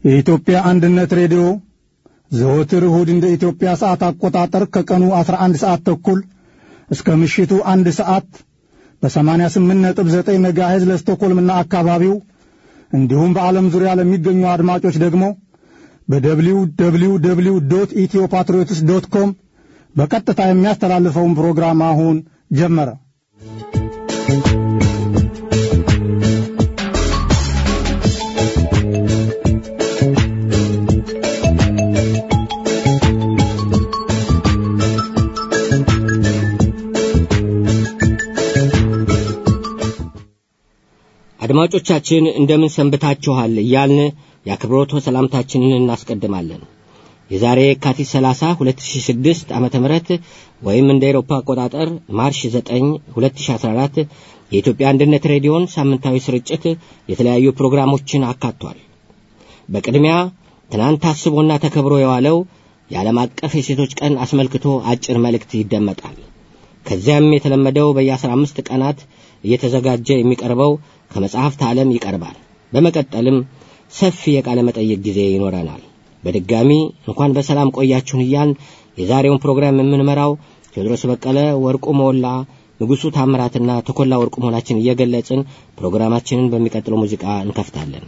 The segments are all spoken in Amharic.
የኢትዮጵያ አንድነት ሬዲዮ ዘወትር እሁድ እንደ ኢትዮጵያ ሰዓት አቆጣጠር ከቀኑ 11 ሰዓት ተኩል እስከ ምሽቱ አንድ ሰዓት በ88.9 ሜጋሄዝ ለስቶኮልምና አካባቢው እንዲሁም በዓለም ዙሪያ ለሚገኙ አድማጮች ደግሞ በደብሊው ደብሊው ደብሊው ዶት ኢትዮ ፓትሪዮትስ ዶት ኮም በቀጥታ የሚያስተላልፈውን ፕሮግራም አሁን ጀመረ። አድማጮቻችን እንደምን ሰንብታችኋል እያልን የአክብሮት ሰላምታችንን እናስቀድማለን። የዛሬ የካቲት 30 2006 ዓመተ ምህረት ወይም እንደ ኤሮፓ አቆጣጠር ማርች 9 2014 የኢትዮጵያ አንድነት ሬዲዮን ሳምንታዊ ስርጭት የተለያዩ ፕሮግራሞችን አካቷል። በቅድሚያ ትናንት ታስቦና ተከብሮ የዋለው የዓለም አቀፍ የሴቶች ቀን አስመልክቶ አጭር መልእክት ይደመጣል። ከዚያም የተለመደው በየ15 ቀናት እየተዘጋጀ የሚቀርበው ከመጽሐፍት ዓለም ይቀርባል። በመቀጠልም ሰፊ የቃለ መጠይቅ ጊዜ ይኖረናል። በድጋሚ እንኳን በሰላም ቆያችሁን እያልን የዛሬውን ፕሮግራም የምንመራው ቴዎድሮስ በቀለ፣ ወርቁ ሞላ፣ ንጉሡ ታምራትና ተኮላ ወርቁ መሆናችን እየገለጽን ፕሮግራማችንን በሚቀጥለው ሙዚቃ እንከፍታለን።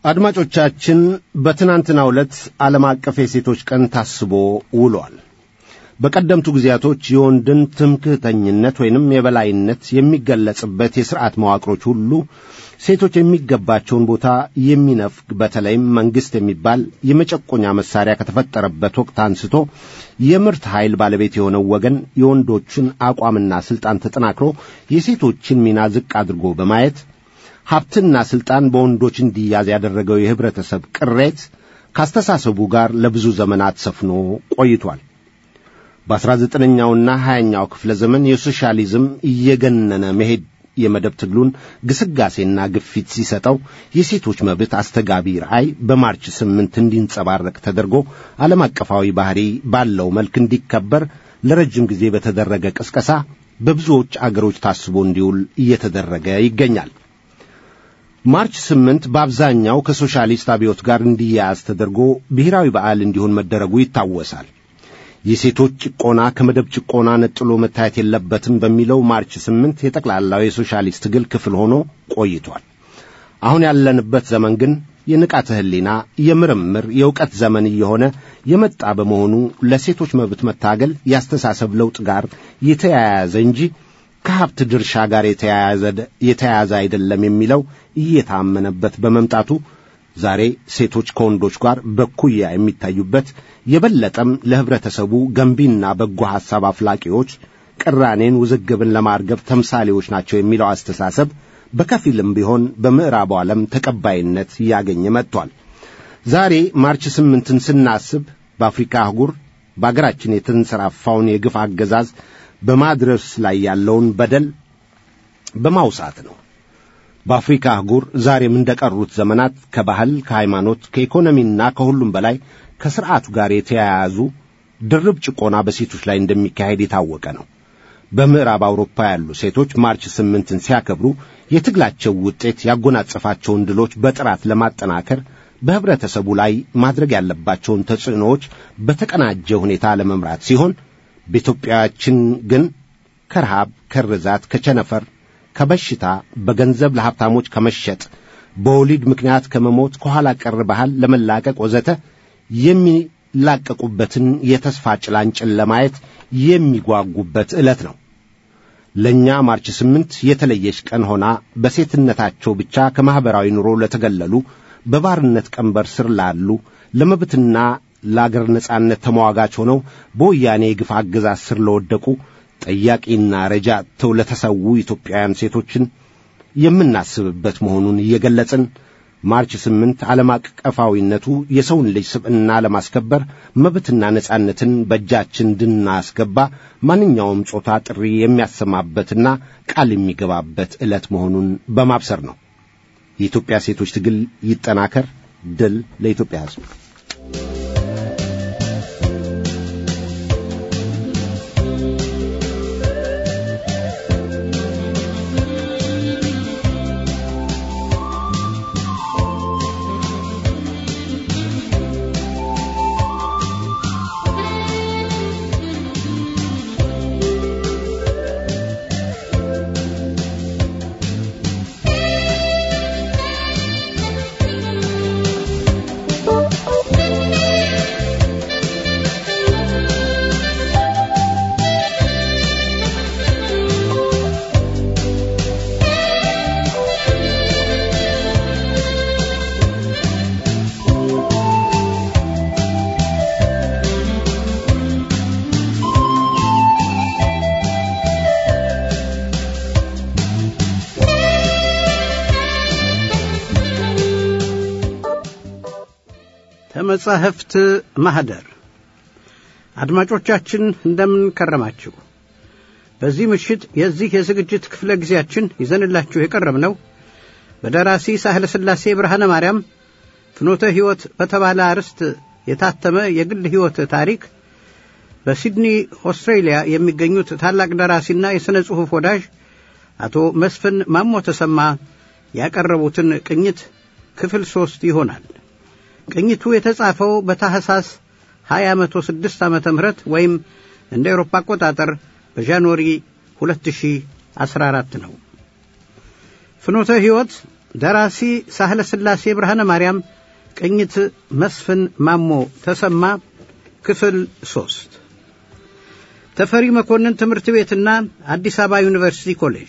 አድማጮቻችን በትናንትናው ዕለት ዓለም አቀፍ የሴቶች ቀን ታስቦ ውሏል። በቀደምቱ ጊዜያቶች የወንድን ትምክህተኝነት ወይንም የበላይነት የሚገለጽበት የሥርዓት መዋቅሮች ሁሉ ሴቶች የሚገባቸውን ቦታ የሚነፍግ በተለይም መንግሥት የሚባል የመጨቆኛ መሳሪያ ከተፈጠረበት ወቅት አንስቶ የምርት ኃይል ባለቤት የሆነው ወገን የወንዶችን አቋምና ሥልጣን ተጠናክሮ የሴቶችን ሚና ዝቅ አድርጎ በማየት ሀብትና ሥልጣን በወንዶች እንዲያዝ ያደረገው የኅብረተሰብ ቅሬት ካስተሳሰቡ ጋር ለብዙ ዘመናት ሰፍኖ ቆይቷል። በአስራ ዘጠነኛውና ሀያኛው ክፍለ ዘመን የሶሻሊዝም እየገነነ መሄድ የመደብ ትግሉን ግስጋሴና ግፊት ሲሰጠው የሴቶች መብት አስተጋቢ ራእይ በማርች ስምንት እንዲንጸባረቅ ተደርጎ ዓለም አቀፋዊ ባህሪ ባለው መልክ እንዲከበር ለረጅም ጊዜ በተደረገ ቅስቀሳ በብዙዎች አገሮች ታስቦ እንዲውል እየተደረገ ይገኛል። ማርች ስምንት በአብዛኛው ከሶሻሊስት አብዮት ጋር እንዲያያዝ ተደርጎ ብሔራዊ በዓል እንዲሆን መደረጉ ይታወሳል። የሴቶች ጭቆና ከመደብ ጭቆና ነጥሎ መታየት የለበትም በሚለው ማርች ስምንት የጠቅላላው የሶሻሊስት ትግል ክፍል ሆኖ ቆይቷል። አሁን ያለንበት ዘመን ግን የንቃተ ሕሊና፣ የምርምር፣ የእውቀት ዘመን እየሆነ የመጣ በመሆኑ ለሴቶች መብት መታገል ያስተሳሰብ ለውጥ ጋር የተያያዘ እንጂ ከሀብት ድርሻ ጋር የተያያዘ አይደለም የሚለው እየታመነበት በመምጣቱ ዛሬ ሴቶች ከወንዶች ጋር በኩያ የሚታዩበት የበለጠም ለኅብረተሰቡ ገንቢና በጎ ሐሳብ አፍላቂዎች ቅራኔን፣ ውዝግብን ለማርገብ ተምሳሌዎች ናቸው የሚለው አስተሳሰብ በከፊልም ቢሆን በምዕራቡ ዓለም ተቀባይነት እያገኘ መጥቷል። ዛሬ ማርች ስምንትን ስናስብ በአፍሪካ አህጉር በአገራችን የተንሰራፋውን የግፍ አገዛዝ በማድረስ ላይ ያለውን በደል በማውሳት ነው። በአፍሪካ አህጉር ዛሬም እንደ ቀሩት ዘመናት ከባህል፣ ከሃይማኖት፣ ከኢኮኖሚና ከሁሉም በላይ ከሥርዓቱ ጋር የተያያዙ ድርብ ጭቆና በሴቶች ላይ እንደሚካሄድ የታወቀ ነው። በምዕራብ አውሮፓ ያሉ ሴቶች ማርች ስምንትን ሲያከብሩ የትግላቸው ውጤት ያጎናጸፋቸውን ድሎች በጥራት ለማጠናከር በኅብረተሰቡ ላይ ማድረግ ያለባቸውን ተጽዕኖዎች በተቀናጀ ሁኔታ ለመምራት ሲሆን በኢትዮጵያችን ግን ከረሃብ፣ ከርዛት፣ ከቸነፈር፣ ከበሽታ፣ በገንዘብ ለሀብታሞች ከመሸጥ፣ በወሊድ ምክንያት ከመሞት፣ ከኋላ ቀር ባህል ለመላቀቅ ወዘተ የሚላቀቁበትን የተስፋ ጭላንጭል ለማየት የሚጓጉበት ዕለት ነው። ለእኛ ማርች ስምንት የተለየች ቀን ሆና በሴትነታቸው ብቻ ከማኅበራዊ ኑሮ ለተገለሉ፣ በባርነት ቀንበር ስር ላሉ፣ ለመብትና ለአገር ነጻነት ተሟጋች ሆነው በወያኔ የግፍ አገዛዝ ስር ለወደቁ ጠያቂና ረጃ ተው ለተሰዉ ኢትዮጵያውያን ሴቶችን የምናስብበት መሆኑን እየገለጽን ማርች ስምንት ዓለም አቀፋዊነቱ የሰውን ልጅ ስብዕና ለማስከበር መብትና ነጻነትን በእጃችን እንድናስገባ ማንኛውም ጾታ ጥሪ የሚያሰማበትና ቃል የሚገባበት ዕለት መሆኑን በማብሰር ነው። የኢትዮጵያ ሴቶች ትግል ይጠናከር። ድል ለኢትዮጵያ ሕዝብ። ከመጻሕፍት ማኅደር አድማጮቻችን እንደምን ከረማችሁ። በዚህ ምሽት የዚህ የዝግጅት ክፍለ ጊዜያችን ይዘንላችሁ የቀረብነው በደራሲ ሳህለ ሥላሴ ብርሃነ ማርያም ፍኖተ ሕይወት በተባለ አርዕስት የታተመ የግል ሕይወት ታሪክ በሲድኒ ኦስትሬሊያ የሚገኙት ታላቅ ደራሲና የሥነ ጽሑፍ ወዳጅ አቶ መስፍን ማሞ ተሰማ ያቀረቡትን ቅኝት ክፍል ሦስት ይሆናል። ቅኝቱ የተጻፈው በታህሳስ 2006 ዓመተ ምህረት ወይም እንደ ኤሮፓ አቆጣጠር በጃንዋሪ 2014 ነው። ፍኖተ ሕይወት ደራሲ ሳህለ ሥላሴ ብርሃነ ማርያም፣ ቅኝት መስፍን ማሞ ተሰማ። ክፍል ሦስት ተፈሪ መኮንን ትምህርት ቤትና አዲስ አበባ ዩኒቨርሲቲ ኮሌጅ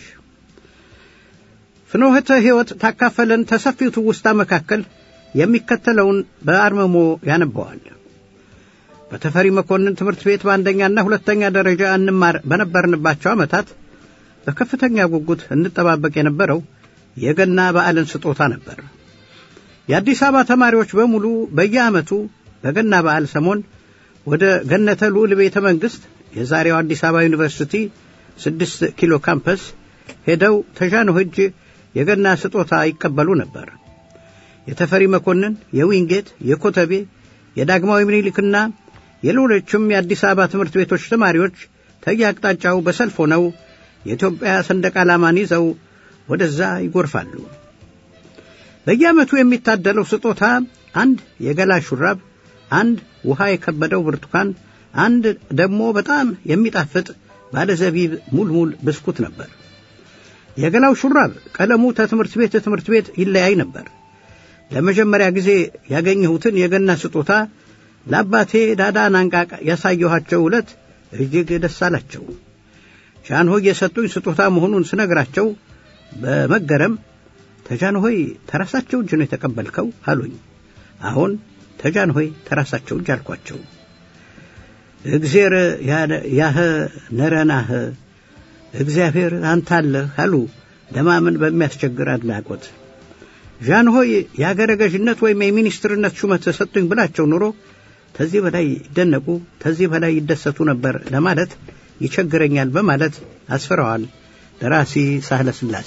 ፍኖህተ ሕይወት ታካፈለን ተሰፊው ትውስታ መካከል የሚከተለውን በአርምሞ ያነበዋል። በተፈሪ መኮንን ትምህርት ቤት በአንደኛና ሁለተኛ ደረጃ እንማር በነበርንባቸው ዓመታት በከፍተኛ ጉጉት እንጠባበቅ የነበረው የገና በዓልን ስጦታ ነበር። የአዲስ አበባ ተማሪዎች በሙሉ በየዓመቱ በገና በዓል ሰሞን ወደ ገነተ ልዑል ቤተ መንግሥት የዛሬው አዲስ አበባ ዩኒቨርሲቲ ስድስት ኪሎ ካምፐስ ሄደው ተዣንሆ እጅ የገና ስጦታ ይቀበሉ ነበር። የተፈሪ መኮንን፣ የዊንጌት፣ የኮተቤ፣ የዳግማዊ ምኒልክና የሌሎችም የአዲስ አበባ ትምህርት ቤቶች ተማሪዎች ተየአቅጣጫው በሰልፍ ሆነው የኢትዮጵያ ሰንደቅ ዓላማን ይዘው ወደዛ ይጎርፋሉ። በየዓመቱ የሚታደለው ስጦታ አንድ የገላ ሹራብ፣ አንድ ውሃ የከበደው ብርቱካን፣ አንድ ደግሞ በጣም የሚጣፍጥ ባለዘቢብ ሙልሙል ብስኩት ነበር። የገላው ሹራብ ቀለሙ ከትምህርት ቤት ትምህርት ቤት ይለያይ ነበር። ለመጀመሪያ ጊዜ ያገኘሁትን የገና ስጦታ ለአባቴ ዳዳ ናንቃቅ ያሳየኋቸው ዕለት እጅግ ደስ አላቸው። ጃንሆይ የሰጡኝ ስጦታ መሆኑን ስነግራቸው በመገረም ተጃንሆይ ተራሳቸው እጅ ነው የተቀበልከው አሉኝ። አሁን ተጃንሆይ ተራሳቸው እጅ አልኳቸው። እግዜር ያህ ነረናህ እግዚአብሔር አንተ አለህ አሉ ለማመን በሚያስቸግር አድናቆት። ዣንሆይ የአገረ ገዥነት ወይም የሚኒስትርነት ሹመት ሰጡኝ ብላቸው ኑሮ ከዚህ በላይ ይደነቁ፣ ከዚህ በላይ ይደሰቱ ነበር ለማለት ይቸግረኛል በማለት አስፍረዋል ደራሲ ሳህለ ሥላሴ።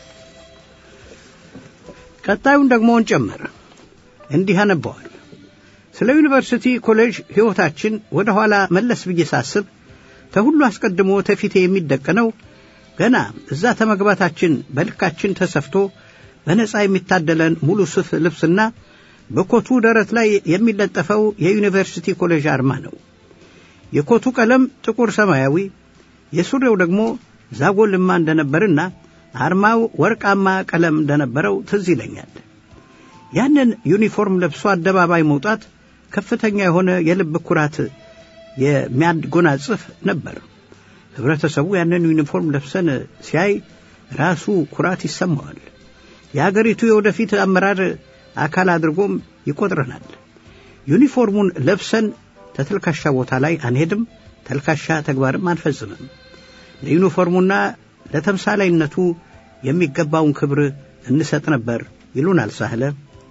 ቀጣዩን ደግሞ እንጨምር። እንዲህ አነበዋል። ስለ ዩኒቨርሲቲ ኮሌጅ ሕይወታችን ወደ ኋላ መለስ ብዬ ሳስብ ከሁሉ አስቀድሞ ተፊቴ የሚደቀነው ገና እዛ ተመግባታችን በልካችን ተሰፍቶ በነጻ የሚታደለን ሙሉ ሱፍ ልብስና በኮቱ ደረት ላይ የሚለጠፈው የዩኒቨርሲቲ ኮሌጅ አርማ ነው። የኮቱ ቀለም ጥቁር ሰማያዊ፣ የሱሪው ደግሞ ዛጎልማ እንደነበርና አርማው ወርቃማ ቀለም እንደነበረው ትዝ ይለኛል። ያንን ዩኒፎርም ለብሶ አደባባይ መውጣት ከፍተኛ የሆነ የልብ ኩራት የሚያጎናጽፍ ነበር። ህብረተሰቡ ያንን ዩኒፎርም ለብሰን ሲያይ ራሱ ኩራት ይሰማዋል። የአገሪቱ የወደፊት አመራር አካል አድርጎም ይቆጥረናል። ዩኒፎርሙን ለብሰን ተተልካሻ ቦታ ላይ አንሄድም፣ ተልካሻ ተግባርም አንፈጽምም። ለዩኒፎርሙና ለተምሳላይነቱ የሚገባውን ክብር እንሰጥ ነበር ይሉናል ሳህለ።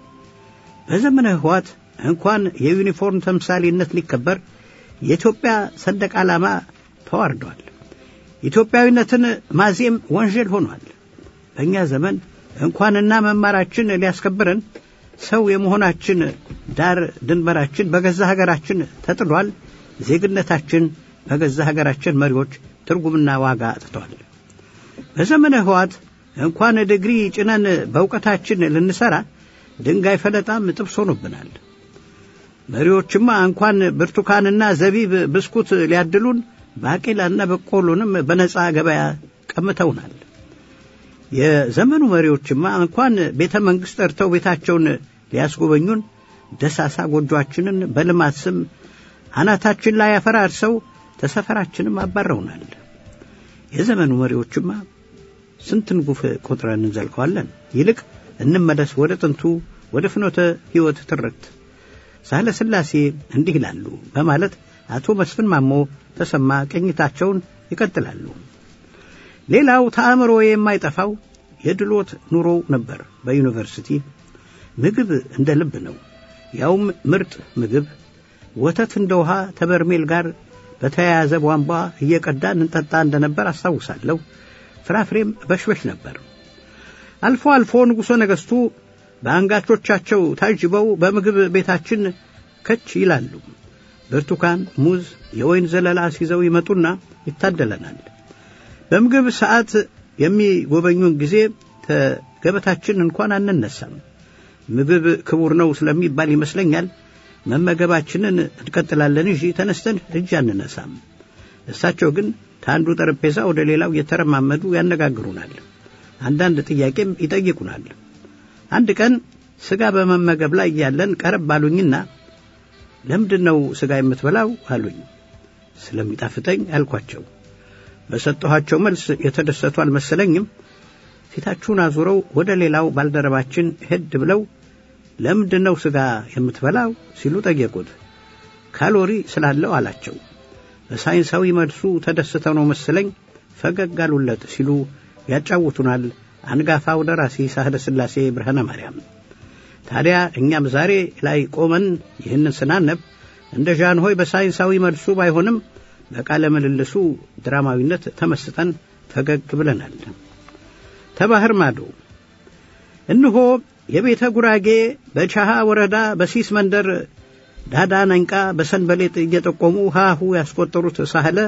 በዘመነ ህዋት እንኳን የዩኒፎርም ተምሳሌነት ሊከበር የኢትዮጵያ ሰንደቅ ዓላማ ተዋርዷል። ኢትዮጵያዊነትን ማዜም ወንጀል ሆኗል። በእኛ ዘመን እንኳንና መማራችን ሊያስከብረን ሰው የመሆናችን ዳር ድንበራችን በገዛ ሀገራችን ተጥሏል። ዜግነታችን በገዛ ሀገራችን መሪዎች ትርጉምና ዋጋ አጥተዋል። በዘመነ ህዋት እንኳን ድግሪ ጭነን በእውቀታችን ልንሠራ ድንጋይ ፈለጣም ጥብስ ሆኖብናል። መሪዎችማ እንኳን ብርቱካንና ዘቢብ ብስኩት ሊያድሉን ባቄላና በቆሎንም በነጻ ገበያ ቀምተውናል። የዘመኑ መሪዎችማ እንኳን ቤተ መንግሥት ጠርተው ቤታቸውን ሊያስጎበኙን ደሳሳ ጎጆአችንን በልማት ስም አናታችን ላይ አፈራርሰው ተሰፈራችንም አባረውናል። የዘመኑ መሪዎችማ ስንትን ጉፍ ቆጥረን እንዘልቀዋለን። ይልቅ እንመለስ ወደ ጥንቱ ወደ ፍኖተ ሕይወት ትርክት። ሳህለ ሥላሴ እንዲህ ይላሉ በማለት አቶ መስፍን ማሞ ተሰማ ቅኝታቸውን ይቀጥላሉ። ሌላው ተአምሮ የማይጠፋው የድሎት ኑሮው ነበር። በዩኒቨርሲቲ ምግብ እንደ ልብ ነው፣ ያውም ምርጥ ምግብ። ወተት እንደ ውሃ ተበርሜል ጋር በተያያዘ ቧንቧ እየቀዳን እንጠጣ እንደነበር አስታውሳለሁ። ፍራፍሬም በሽበሽ ነበር። አልፎ አልፎ ንጉሠ ነገሥቱ በአንጋቾቻቸው ታጅበው በምግብ ቤታችን ከች ይላሉ። ብርቱካን፣ ሙዝ፣ የወይን ዘለላ ሲዘው ይመጡና ይታደለናል። በምግብ ሰዓት የሚጎበኙን ጊዜ ከገበታችን እንኳን አንነሳም። ምግብ ክቡር ነው ስለሚባል ይመስለኛል መመገባችንን እንቀጥላለን እንጂ ተነስተን እጅ አንነሳም። እሳቸው ግን ከአንዱ ጠረጴዛ ወደ ሌላው እየተረማመዱ ያነጋግሩናል። አንዳንድ ጥያቄም ይጠይቁናል። አንድ ቀን ሥጋ በመመገብ ላይ እያለን ቀረብ አሉኝና ለምንድን ነው ሥጋ የምትበላው አሉኝ። ስለሚጣፍጠኝ አልኳቸው። በሰጠኋቸው መልስ የተደሰቱ አልመሰለኝም። ፊታችሁን አዙረው ወደ ሌላው ባልደረባችን ሄድ ብለው ለምንድን ነው ሥጋ የምትበላው ሲሉ ጠየቁት። ካሎሪ ስላለው አላቸው። በሳይንሳዊ መልሱ ተደስተው ነው መሰለኝ ፈገግ አሉለት ሲሉ ያጫውቱናል አንጋፋው ደራሲ ሳህለ ሥላሴ ብርሃነ ማርያም። ታዲያ እኛም ዛሬ ላይ ቆመን ይህንን ስናነብ እንደ ዣንሆይ በሳይንሳዊ መልሱ ባይሆንም በቃለ ምልልሱ ድራማዊነት ተመስጠን ፈገግ ብለናል። ተባህር ማዶ እነሆ የቤተ ጉራጌ በቻሃ ወረዳ በሲስ መንደር ዳዳ ነንቃ በሰንበሌጥ እየጠቆሙ ሃሁ ያስቆጠሩት ሳህለ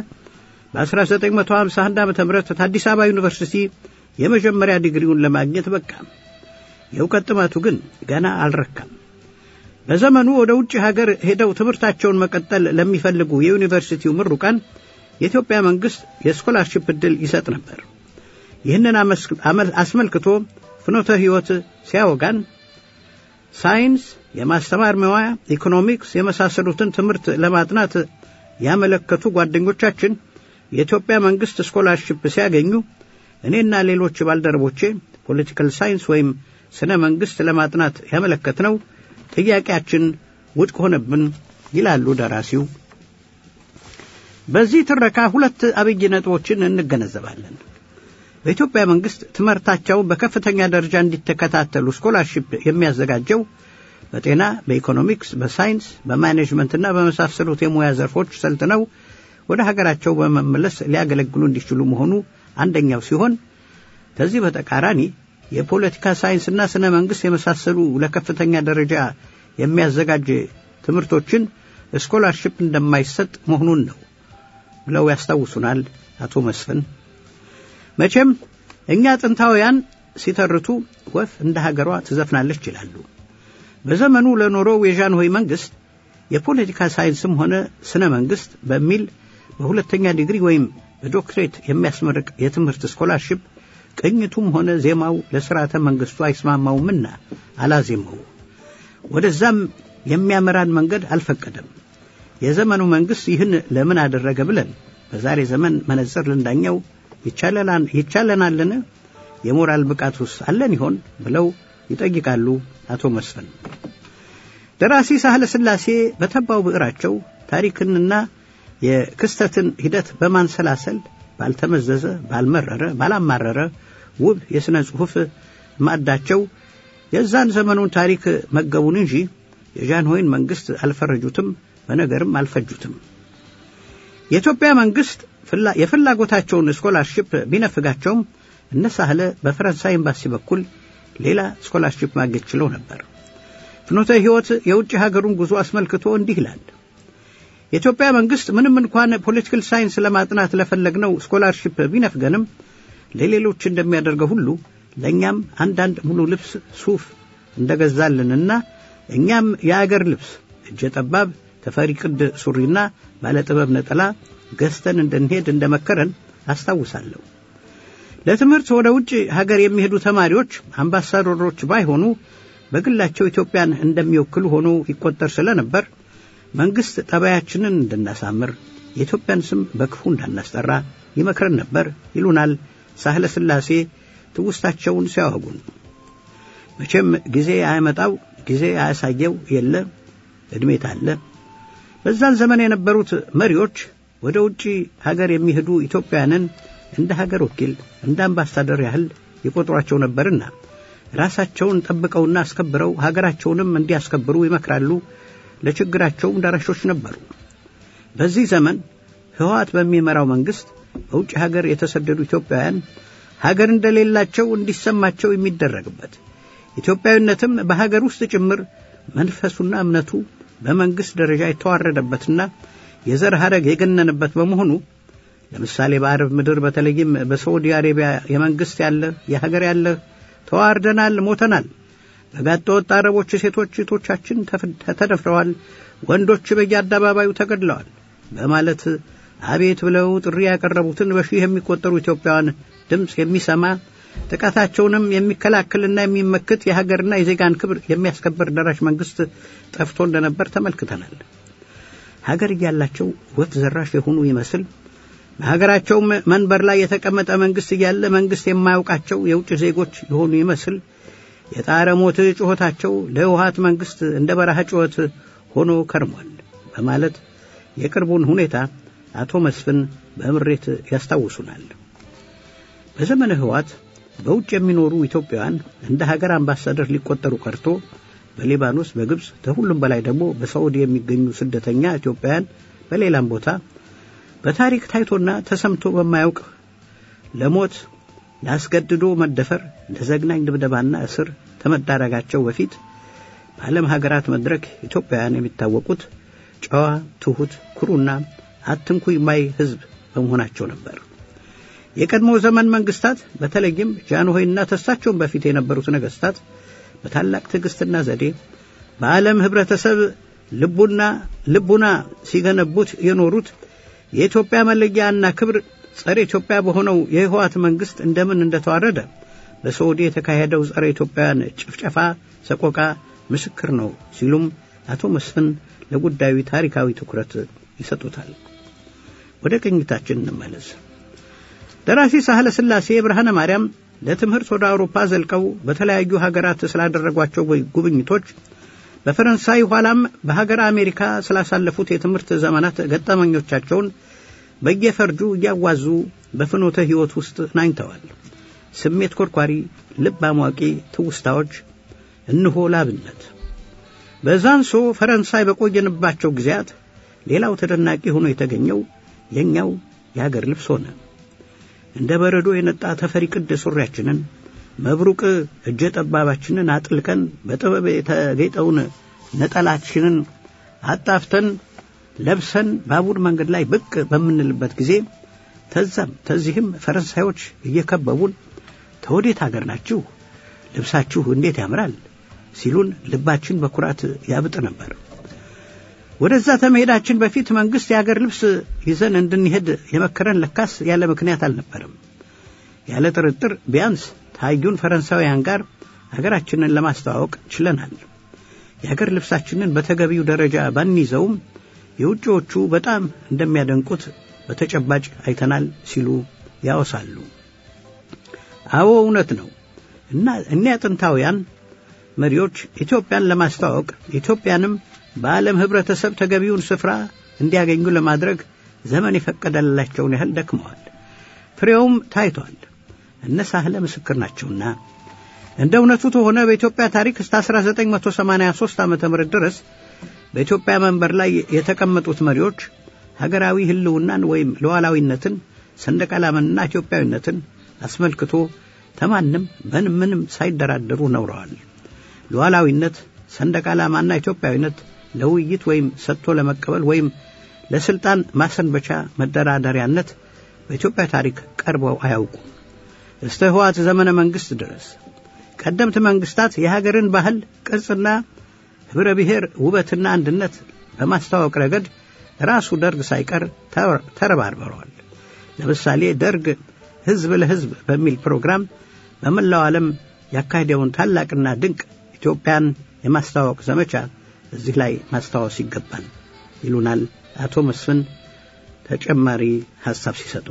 በ1951 ዓ ም ከአዲስ አበባ ዩኒቨርሲቲ የመጀመሪያ ዲግሪውን ለማግኘት በቃ። የእውቀት ጥማቱ ግን ገና አልረካም። በዘመኑ ወደ ውጭ ሀገር ሄደው ትምህርታቸውን መቀጠል ለሚፈልጉ የዩኒቨርሲቲው ምሩቃን የኢትዮጵያ መንግሥት የስኮላርሽፕ ዕድል ይሰጥ ነበር። ይህንን አስመልክቶ ፍኖተ ሕይወት ሲያወጋን ሳይንስ፣ የማስተማር መዋያ፣ ኢኮኖሚክስ የመሳሰሉትን ትምህርት ለማጥናት ያመለከቱ ጓደኞቻችን የኢትዮጵያ መንግሥት ስኮላርሽፕ ሲያገኙ እኔና ሌሎች ባልደረቦቼ ፖለቲካል ሳይንስ ወይም ስነ መንግሥት ለማጥናት ያመለከትነው ጥያቄያችን ውድቅ ሆነብን ይላሉ ደራሲው። በዚህ ትረካ ሁለት አብይ ነጥቦችን እንገነዘባለን። በኢትዮጵያ መንግሥት ትምህርታቸውን በከፍተኛ ደረጃ እንዲተከታተሉ ስኮላርሺፕ የሚያዘጋጀው በጤና፣ በኢኮኖሚክስ፣ በሳይንስ፣ በማኔጅመንትና በመሳሰሉት የሙያ ዘርፎች ሰልጥነው ወደ ሀገራቸው በመመለስ ሊያገለግሉ እንዲችሉ መሆኑ አንደኛው ሲሆን ከዚህ በተቃራኒ የፖለቲካ ሳይንስና ስነ መንግሥት የመሳሰሉ ለከፍተኛ ደረጃ የሚያዘጋጅ ትምህርቶችን ስኮላርሽፕ እንደማይሰጥ መሆኑን ነው ብለው ያስታውሱናል አቶ መስፍን። መቼም እኛ ጥንታውያን ሲተርቱ ወፍ እንደ ሀገሯ ትዘፍናለች ይላሉ። በዘመኑ ለኖረው የዣንሆይ መንግሥት የፖለቲካ ሳይንስም ሆነ ስነ መንግሥት በሚል በሁለተኛ ዲግሪ ወይም በዶክትሬት የሚያስመርቅ የትምህርት ስኮላርሽፕ ቅኝቱም ሆነ ዜማው ለሥርዓተ መንግሥቱ አይስማማውምና አላዜመው። ወደዛም የሚያመራን መንገድ አልፈቀደም። የዘመኑ መንግሥት ይህን ለምን አደረገ ብለን በዛሬ ዘመን መነጽር ልንዳኘው ይቻለናልን? የሞራል ብቃቱስ አለን ይሆን ብለው ይጠይቃሉ አቶ መስፍን። ደራሲ ሳህለ ሥላሴ በተባው ብዕራቸው ታሪክንና የክስተትን ሂደት በማንሰላሰል ባልተመዘዘ፣ ባልመረረ፣ ባላማረረ ውብ የሥነ ጽሑፍ ማዕዳቸው የዛን ዘመኑን ታሪክ መገቡን እንጂ የጃንሆይን መንግሥት አልፈረጁትም፣ በነገርም አልፈጁትም። የኢትዮጵያ መንግሥት የፍላጎታቸውን ስኮላርሽፕ ቢነፍጋቸውም እነ ሳህለ በፈረንሳይ ኤምባሲ በኩል ሌላ ስኮላርሽፕ ማግኘት ችለው ነበር። ፍኖተ ሕይወት የውጭ ሀገሩን ጉዞ አስመልክቶ እንዲህ ይላል። የኢትዮጵያ መንግሥት ምንም እንኳን ፖለቲካል ሳይንስ ለማጥናት ለፈለግነው ስኮላርሽፕ ቢነፍገንም ለሌሎች እንደሚያደርገው ሁሉ ለእኛም አንዳንድ ሙሉ ልብስ ሱፍ እንደገዛልንና እኛም የአገር ልብስ እጀ ጠባብ ተፈሪ ቅድ ሱሪና ባለጥበብ ነጠላ ገዝተን እንድንሄድ እንደመከረን አስታውሳለሁ። ለትምህርት ወደ ውጭ ሀገር የሚሄዱ ተማሪዎች አምባሳደሮች ባይሆኑ በግላቸው ኢትዮጵያን እንደሚወክሉ ሆኖ ይቆጠር ስለነበር መንግሥት ጠባያችንን እንድናሳምር የኢትዮጵያን ስም በክፉ እንዳናስጠራ ይመክረን ነበር ይሉናል ሳህለ ሥላሴ ትውስታቸውን ሲያወጉን። መቼም ጊዜ አያመጣው ጊዜ አያሳየው የለ ዕድሜት አለ። በዛን ዘመን የነበሩት መሪዎች ወደ ውጭ ሀገር የሚሄዱ ኢትዮጵያውያንን እንደ ሀገር ወኪል እንደ አምባሳደር ያህል ይቆጥሯቸው ነበርና ራሳቸውን ጠብቀውና አስከብረው ሀገራቸውንም እንዲያስከብሩ ይመክራሉ። ለችግራቸውም ደራሾች ነበሩ። በዚህ ዘመን ሕወሓት በሚመራው መንግሥት በውጭ ሀገር የተሰደዱ ኢትዮጵያውያን ሀገር እንደሌላቸው እንዲሰማቸው የሚደረግበት ኢትዮጵያዊነትም በሀገር ውስጥ ጭምር መንፈሱና እምነቱ በመንግሥት ደረጃ የተዋረደበትና የዘር ሐረግ የገነንበት በመሆኑ ለምሳሌ በአረብ ምድር በተለይም በሳዑዲ አሬቢያ የመንግሥት ያለ የሀገር ያለ ተዋርደናል፣ ሞተናል። በጋጠ ወጥ አረቦች ሴቶች እህቶቻችን ተደፍረዋል፣ ወንዶች በየአደባባዩ ተገድለዋል በማለት አቤት ብለው ጥሪ ያቀረቡትን በሺህ የሚቆጠሩ ኢትዮጵያውያን ድምፅ የሚሰማ ጥቃታቸውንም የሚከላከልና የሚመክት የሀገርና የዜጋን ክብር የሚያስከብር ደራሽ መንግስት ጠፍቶ እንደነበር ተመልክተናል። ሀገር እያላቸው ወፍ ዘራሽ የሆኑ ይመስል በሀገራቸው መንበር ላይ የተቀመጠ መንግስት እያለ መንግስት የማያውቃቸው የውጭ ዜጎች የሆኑ ይመስል የጣረ ሞት ጩኸታቸው ለህወሀት መንግስት እንደ በረሃ ጩኸት ሆኖ ከርሟል በማለት የቅርቡን ሁኔታ አቶ መስፍን በምሬት ያስታውሱናል። በዘመነ ህወሀት በውጭ የሚኖሩ ኢትዮጵያውያን እንደ ሀገር አምባሳደር ሊቆጠሩ ቀርቶ በሊባኖስ፣ በግብፅ ከሁሉም በላይ ደግሞ በሳዑዲ የሚገኙ ስደተኛ ኢትዮጵያውያን በሌላም ቦታ በታሪክ ታይቶና ተሰምቶ በማያውቅ ለሞት ለአስገድዶ መደፈር ለዘግናኝ ድብደባና እስር ከመዳረጋቸው በፊት በዓለም ሀገራት መድረክ ኢትዮጵያውያን የሚታወቁት ጨዋ፣ ትሑት፣ ኩሩና አትንኩኝ ማይ ህዝብ በመሆናቸው ነበር። የቀድሞ ዘመን መንግስታት በተለይም ጃንሆይና ተሳቸውን በፊት የነበሩት ነገስታት በታላቅ ትዕግስትና ዘዴ በዓለም ህብረተሰብ ልቡና ልቡና ሲገነቡት የኖሩት የኢትዮጵያ መለያና ክብር ጸረ ኢትዮጵያ በሆነው የህወሓት መንግስት እንደምን እንደተዋረደ በሳዑዲ የተካሄደው ጸረ ኢትዮጵያውያን ጭፍጨፋ ሰቆቃ ምስክር ነው ሲሉም አቶ መስፍን ለጉዳዩ ታሪካዊ ትኩረት ይሰጡታል። ወደ ቅኝታችን እንመለስ። ደራሲ ሳህለ ሥላሴ ብርሃነ ማርያም ለትምህርት ወደ አውሮፓ ዘልቀው በተለያዩ ሀገራት ስላደረጓቸው ጉብኝቶች በፈረንሳይ ኋላም በሀገር አሜሪካ ስላሳለፉት የትምህርት ዘመናት ገጠመኞቻቸውን በየፈርጁ እያዋዙ በፍኖተ ሕይወት ውስጥ ናኝተዋል። ስሜት ኮርኳሪ፣ ልብ አሟቂ ትውስታዎች እንሆ ላብነት። በዛንሶ ፈረንሳይ በቆየንባቸው ጊዜያት ሌላው ተደናቂ ሆኖ የተገኘው የኛው የሀገር ልብስ ሆነ። እንደ በረዶ የነጣ ተፈሪ ቅድ ሱሪያችንን መብሩቅ እጀ ጠባባችንን አጥልቀን በጥበብ የተጌጠውን ነጠላችንን አጣፍተን ለብሰን ባቡር መንገድ ላይ ብቅ በምንልበት ጊዜ ተዛም ተዚህም ፈረንሳዮች እየከበቡን ተወዴት አገር ናችሁ? ልብሳችሁ እንዴት ያምራል ሲሉን ልባችን በኩራት ያብጥ ነበር። ወደዛ ከመሄዳችን በፊት መንግስት የአገር ልብስ ይዘን እንድንሄድ የመከረን ለካስ ያለ ምክንያት አልነበረም። ያለ ጥርጥር ቢያንስ ታዩን ፈረንሳውያን ጋር አገራችንን ለማስተዋወቅ ችለናል። የአገር ልብሳችንን በተገቢው ደረጃ ባንይዘውም የውጭዎቹ በጣም እንደሚያደንቁት በተጨባጭ አይተናል ሲሉ ያወሳሉ። አዎ እውነት ነው እና እኒያ ጥንታውያን መሪዎች ኢትዮጵያን ለማስተዋወቅ ኢትዮጵያንም በዓለም ህብረተሰብ ተገቢውን ስፍራ እንዲያገኙ ለማድረግ ዘመን የፈቀደላቸውን ያህል ደክመዋል። ፍሬውም ታይቷል። እነ ሳህለ ምስክር ናቸውና እንደ እውነቱ ከሆነ በኢትዮጵያ ታሪክ እስከ 1983 ዓ ም ድረስ በኢትዮጵያ መንበር ላይ የተቀመጡት መሪዎች ሀገራዊ ህልውናን ወይም ሉዓላዊነትን፣ ሰንደቅ ዓላማንና ኢትዮጵያዊነትን አስመልክቶ ተማንም ምንም ምንም ሳይደራደሩ ነውረዋል። ሉዓላዊነት፣ ሰንደቅ ዓላማና ኢትዮጵያዊነት ለውይይት ወይም ሰጥቶ ለመቀበል ወይም ለስልጣን ማሰንበቻ መደራደሪያነት በኢትዮጵያ ታሪክ ቀርበው አያውቁም። እስተ ህወሓት ዘመነ መንግስት ድረስ ቀደምት መንግስታት የሀገርን ባህል ቅርጽና ህብረ ብሔር ውበትና አንድነት በማስተዋወቅ ረገድ ራሱ ደርግ ሳይቀር ተረባርበረዋል። ለምሳሌ ደርግ ህዝብ ለህዝብ በሚል ፕሮግራም በመላው ዓለም ያካሄደውን ታላቅና ድንቅ ኢትዮጵያን የማስተዋወቅ ዘመቻ እዚህ ላይ ማስታወስ ይገባል ይሉናል አቶ መስፍን ተጨማሪ ሐሳብ ሲሰጡ።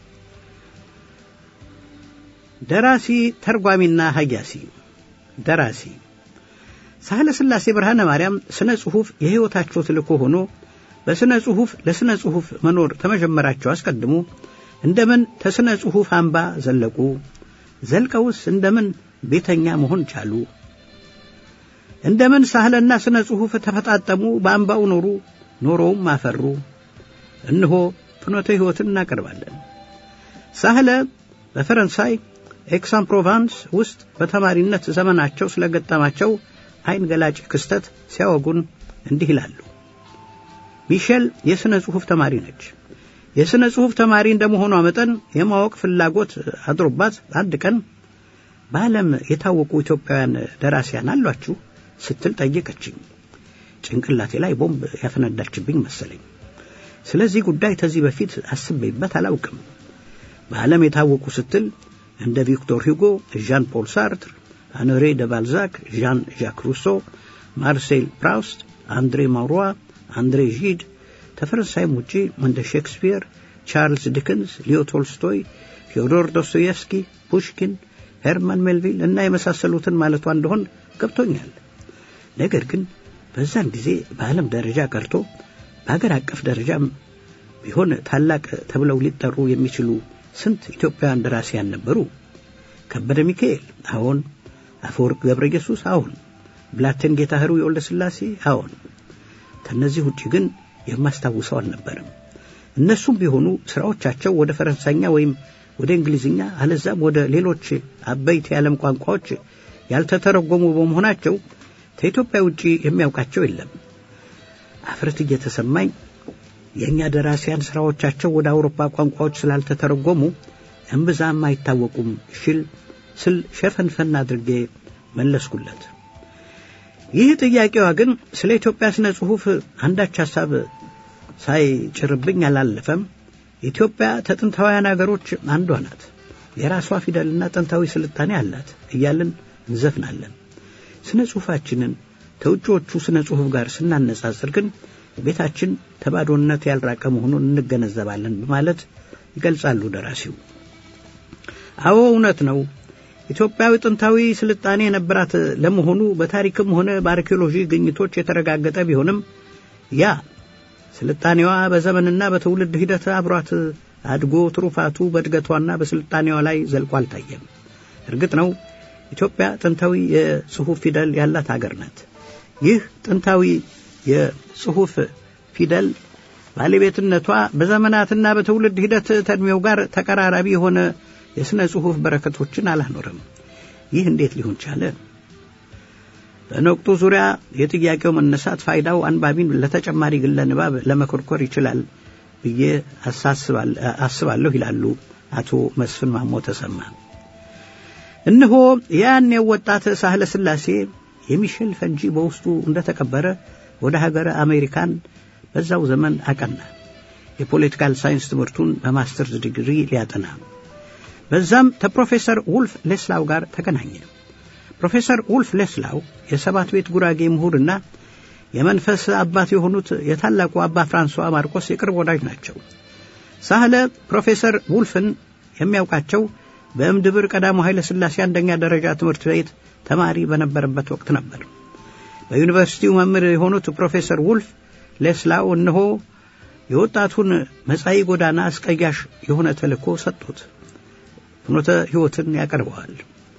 ደራሲ ተርጓሚና ሀያሲ ደራሲ ሳህለ ሥላሴ ብርሃነ ማርያም ስነ ጽሑፍ የሕይወታቸው ትልኮ ሆኖ በስነ ጽሑፍ ለስነ ጽሑፍ መኖር ተመጀመራቸው አስቀድሞ እንደምን ተስነ ጽሑፍ አምባ ዘለቁ? ዘልቀውስ እንደምን ቤተኛ መሆን ቻሉ? እንደምን ሳህለና ስነ ጽሑፍ ተፈጣጠሙ? በአምባው ኖሩ፣ ኖሮውም አፈሩ። እነሆ ፍኖተ ሕይወትን እናቀርባለን። ሳህለ በፈረንሳይ ኤክሳን ፕሮቫንስ ውስጥ በተማሪነት ዘመናቸው ስለገጠማቸው አይን ገላጭ ክስተት ሲያወጉን እንዲህ ይላሉ። ሚሼል የሥነ ጽሑፍ ተማሪ ነች። የሥነ ጽሑፍ ተማሪ እንደመሆኗ መጠን የማወቅ ፍላጎት አድሮባት አንድ ቀን በዓለም የታወቁ ኢትዮጵያውያን ደራሲያን አሏችሁ ስትል ጠየቀችኝ። ጭንቅላቴ ላይ ቦምብ ያፈነዳችብኝ መሰለኝ። ስለዚህ ጉዳይ ከዚህ በፊት አስቤበት አላውቅም። በዓለም የታወቁ ስትል እንደ ቪክቶር ሂጎ፣ ዣን ፖል ሳርትር፣ አኖሬ ደ ባልዛክ፣ ዣን ዣክ ሩሶ፣ ማርሴል ፕራውስት፣ አንድሬ ማውሯ፣ አንድሬ ዢድ ከፈረንሳይም ውጪ እንደ ሼክስፒር፣ ቻርልስ ዲክንስ፣ ሊዮ ቶልስቶይ፣ ፊዮዶር ዶስቶየቭስኪ፣ ፑሽኪን፣ ሄርማን ሜልቪል እና የመሳሰሉትን ማለቷ እንደሆን ገብቶኛል። ነገር ግን በዛን ጊዜ በዓለም ደረጃ ቀርቶ በአገር አቀፍ ደረጃም ቢሆን ታላቅ ተብለው ሊጠሩ የሚችሉ ስንት ኢትዮጵያውያን ደራሲያን ነበሩ። ከበደ ሚካኤል አዎን፣ አፈወርቅ ገብረ ኢየሱስ አዎን፣ ብላቴን ጌታ ህሩ የወልደ ሥላሴ አዎን። ከእነዚህ ውጭ ግን የማስታውሰው አልነበረም። እነሱም ቢሆኑ ሥራዎቻቸው ወደ ፈረንሳይኛ ወይም ወደ እንግሊዝኛ አለዛም ወደ ሌሎች አበይት የዓለም ቋንቋዎች ያልተተረጎሙ በመሆናቸው ከኢትዮጵያ ውጪ የሚያውቃቸው የለም። አፍረት እየተሰማኝ የእኛ ደራሲያን ሥራዎቻቸው ወደ አውሮፓ ቋንቋዎች ስላልተተረጎሙ እምብዛም አይታወቁም ሽል ስል ሸፈንፈን አድርጌ መለስኩለት። ይህ ጥያቄዋ ግን ስለ ኢትዮጵያ ስነ ጽሑፍ አንዳች ሐሳብ ሳይጭርብኝ አላለፈም። ኢትዮጵያ ከጥንታውያን አገሮች አንዷ ናት፣ የራሷ ፊደልና ጥንታዊ ስልጣኔ አላት እያልን እንዘፍናለን። ስነ ጽሑፋችንን ከውጭዎቹ ስነ ጽሑፍ ጋር ስናነጻጽር ግን ቤታችን ተባዶነት ያልራቀ መሆኑን እንገነዘባለን በማለት ይገልጻሉ ደራሲው። አዎ እውነት ነው። ኢትዮጵያዊ ጥንታዊ ስልጣኔ የነበራት ለመሆኑ በታሪክም ሆነ በአርኪኦሎጂ ግኝቶች የተረጋገጠ ቢሆንም ያ ስልጣኔዋ በዘመንና በትውልድ ሂደት አብሯት አድጎ ትሩፋቱ በእድገቷና በስልጣኔዋ ላይ ዘልቆ አልታየም። እርግጥ ነው ኢትዮጵያ ጥንታዊ የጽሑፍ ፊደል ያላት አገር ናት። ይህ ጥንታዊ የጽሑፍ ፊደል ባለቤትነቷ በዘመናትና በትውልድ ሂደት ተዕድሜው ጋር ተቀራራቢ የሆነ የሥነ ጽሑፍ በረከቶችን አላኖረም። ይህ እንዴት ሊሆን ቻለ? በነቁጡ ዙሪያ የጥያቄው መነሳት ፋይዳው አንባቢን ለተጨማሪ ግለ ንባብ ለመኮርኮር ይችላል ብዬ አስባለሁ ይላሉ አቶ መስፍን ማሞ ተሰማ። እነሆ ያኔው ወጣት ሳህለ ሥላሴ የሚሸል ፈንጂ በውስጡ እንደተቀበረ ወደ ሀገረ አሜሪካን በዛው ዘመን አቀና። የፖለቲካል ሳይንስ ትምህርቱን በማስተርስ ዲግሪ ሊያጠና በዛም ከፕሮፌሰር ውልፍ ሌስላው ጋር ተገናኘ። ፕሮፌሰር ውልፍ ሌስላው የሰባት ቤት ጉራጌ ምሁርና የመንፈስ አባት የሆኑት የታላቁ አባ ፍራንሷ ማርቆስ የቅርብ ወዳጅ ናቸው። ሳህለ ፕሮፌሰር ውልፍን የሚያውቃቸው በእምድብር ቀዳማዊ ኃይለ ሥላሴ አንደኛ ደረጃ ትምህርት ቤት ተማሪ በነበረበት ወቅት ነበር። በዩኒቨርሲቲው መምህር የሆኑት ፕሮፌሰር ውልፍ ሌስላው እነሆ የወጣቱን መጻኢ ጎዳና አስቀያሽ የሆነ ተልእኮ ሰጡት። ፍኖተ ሕይወትን ያቀርበዋል።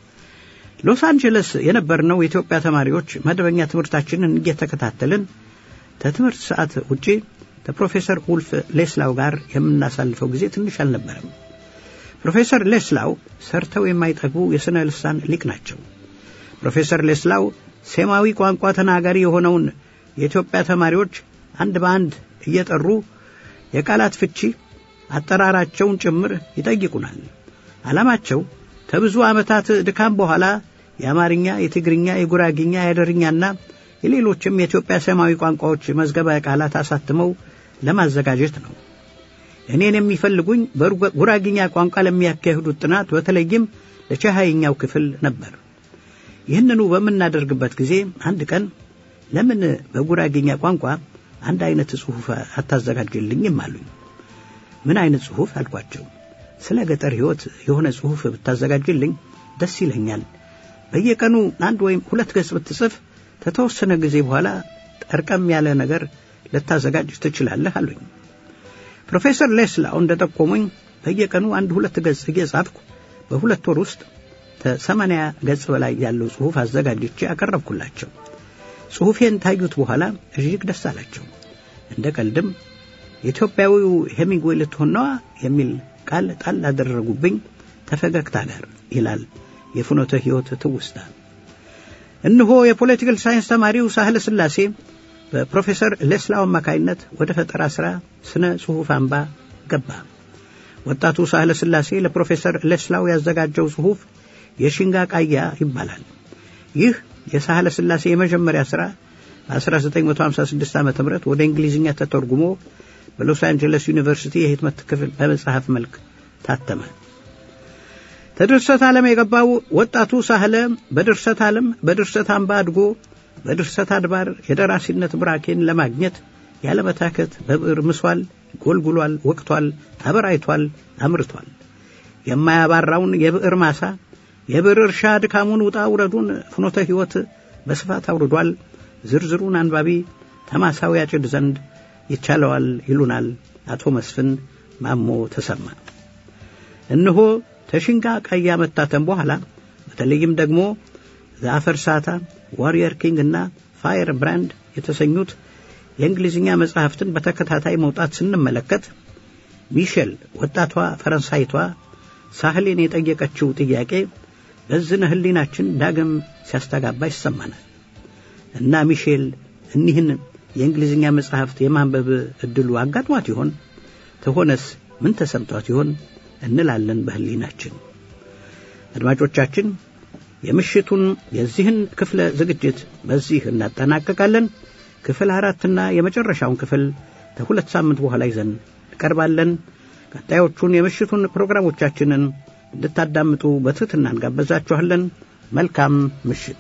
ሎስ አንጀለስ የነበርነው የኢትዮጵያ ተማሪዎች መደበኛ ትምህርታችንን እየተከታተልን ከትምህርት ሰዓት ውጪ ከፕሮፌሰር ውልፍ ሌስላው ጋር የምናሳልፈው ጊዜ ትንሽ አልነበረም። ፕሮፌሰር ሌስላው ሰርተው የማይጠግቡ የሥነ ልሳን ሊቅ ናቸው። ፕሮፌሰር ሌስላው ሴማዊ ቋንቋ ተናጋሪ የሆነውን የኢትዮጵያ ተማሪዎች አንድ በአንድ እየጠሩ የቃላት ፍቺ አጠራራቸውን ጭምር ይጠይቁናል። ዓላማቸው ከብዙ ዓመታት ድካም በኋላ የአማርኛ፣ የትግርኛ፣ የጉራግኛ፣ የአደርኛና የሌሎችም የኢትዮጵያ ሰማያዊ ቋንቋዎች መዝገበ ቃላት አሳትመው ለማዘጋጀት ነው። እኔን የሚፈልጉኝ በጉራግኛ ቋንቋ ለሚያካሂዱት ጥናት በተለይም ለቻሃይኛው ክፍል ነበር። ይህንኑ በምናደርግበት ጊዜ አንድ ቀን ለምን በጉራግኛ ቋንቋ አንድ አይነት ጽሑፍ አታዘጋጅልኝም አሉኝ። ምን አይነት ጽሑፍ አልኳቸው። ስለ ገጠር ሕይወት የሆነ ጽሑፍ ብታዘጋጅልኝ ደስ ይለኛል። በየቀኑ አንድ ወይም ሁለት ገጽ ብትጽፍ ከተወሰነ ጊዜ በኋላ ጠርቀም ያለ ነገር ልታዘጋጅ ትችላለህ አሉኝ። ፕሮፌሰር ሌስላው እንደ ጠቆሙኝ በየቀኑ አንድ ሁለት ገጽ እየጻፍኩ በሁለት ወር ውስጥ ከሰማንያ ገጽ በላይ ያለው ጽሑፍ አዘጋጅቼ አቀረብኩላቸው። ጽሑፌን ታዩት በኋላ እጅግ ደስ አላቸው። እንደ ቀልድም የኢትዮጵያዊው ሄሚንግዌይ ልትሆን ነዋ የሚል ቃል ጣል አደረጉብኝ ተፈገግታ ጋር ይላል የፍኖተ ሕይወት ትውስታ። እነሆ የፖለቲካል ሳይንስ ተማሪው ሳህለ ሥላሴ በፕሮፌሰር ሌስላው አማካይነት ወደ ፈጠራ ሥራ ስነ ጽሑፍ አምባ ገባ። ወጣቱ ሳህለ ሥላሴ ለፕሮፌሰር ሌስላው ያዘጋጀው ጽሑፍ የሽንጋ ቃያ ይባላል። ይህ የሳህለ ሥላሴ የመጀመሪያ ሥራ በ1956 ዓ ም ወደ እንግሊዝኛ ተተርጉሞ በሎስ አንጀለስ ዩኒቨርሲቲ የህትመት ክፍል በመጽሐፍ መልክ ታተመ። ተድርሰት ዓለም የገባው ወጣቱ ሳህለ በድርሰት ዓለም በድርሰት አምባ አድጎ በድርሰት አድባር የደራሲነት ብራኬን ለማግኘት ያለመታከት በብዕር ምሷል፣ ጎልጉሏል፣ ወቅቷል፣ አበራይቷል፣ አምርቷል። የማያባራውን የብዕር ማሳ የብዕር እርሻ ድካሙን ውጣ ውረዱን ፍኖተ ሕይወት በስፋት አውርዷል። ዝርዝሩን አንባቢ ተማሳዊ ያጭድ ዘንድ ይቻለዋል ይሉናል አቶ መስፍን ማሞ ተሰማ። እነሆ ተሽንጋ ቀይ መታተም በኋላ በተለይም ደግሞ ዘአፈር ሳታ፣ ዋሪየር ኪንግ እና ፋየር ብራንድ የተሰኙት የእንግሊዝኛ መጽሐፍትን በተከታታይ መውጣት ስንመለከት ሚሼል ወጣቷ ፈረንሳይቷ ሳህሌን የጠየቀችው ጥያቄ በዝነ ህሊናችን ዳግም ሲያስተጋባ ይሰማናል እና ሚሼል እኒህን የእንግሊዝኛ መጽሐፍት የማንበብ ዕድሉ አጋጥሟት ይሆን? ተሆነስ ምን ተሰምቷት ይሆን እንላለን በህሊናችን። አድማጮቻችን የምሽቱን የዚህን ክፍለ ዝግጅት በዚህ እናጠናቀቃለን። ክፍል አራትና የመጨረሻውን ክፍል ከሁለት ሳምንት በኋላ ይዘን እንቀርባለን። ቀጣዮቹን የምሽቱን ፕሮግራሞቻችንን እንድታዳምጡ በትሕትና እንጋበዛችኋለን። መልካም ምሽት።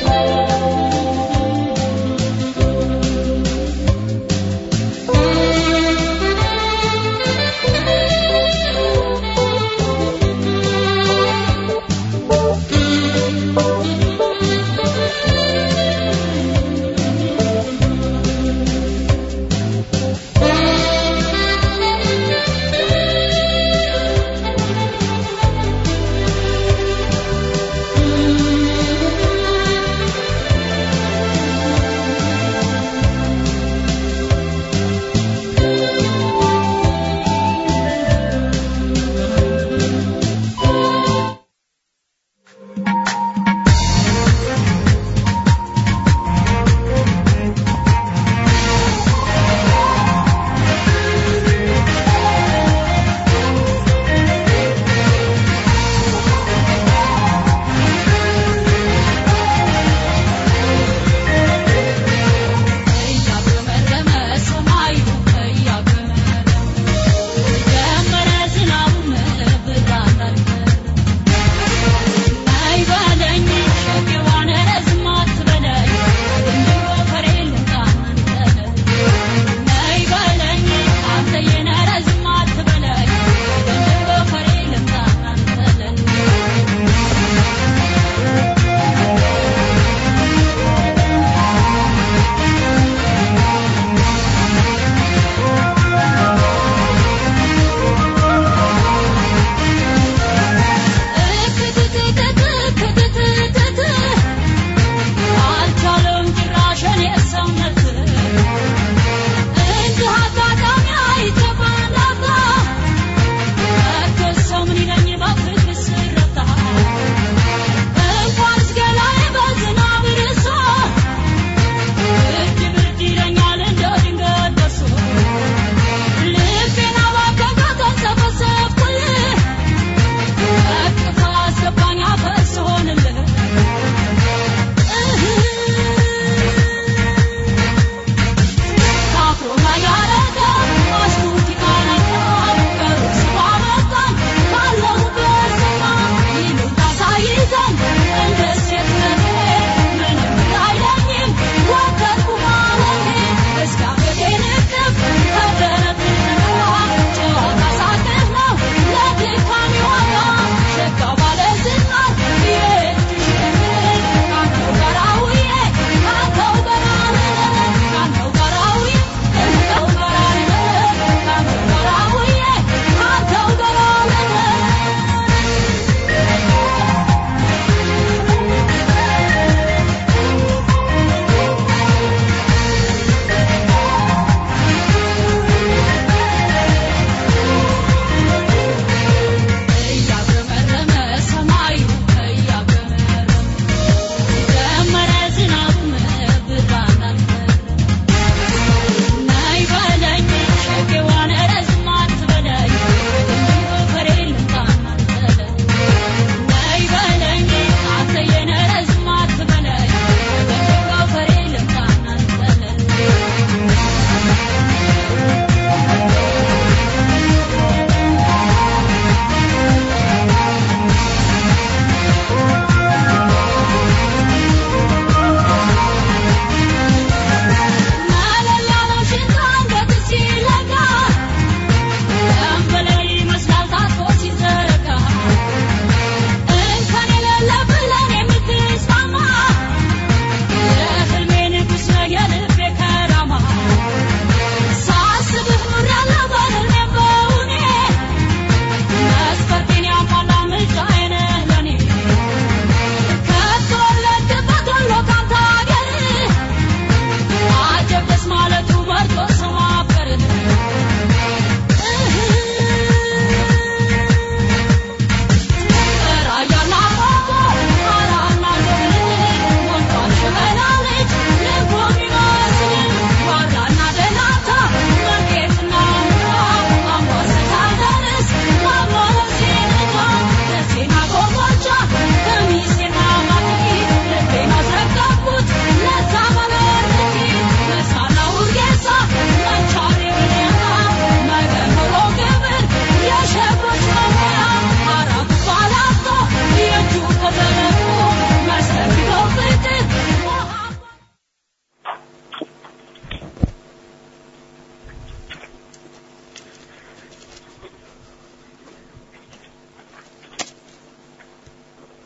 Thank you.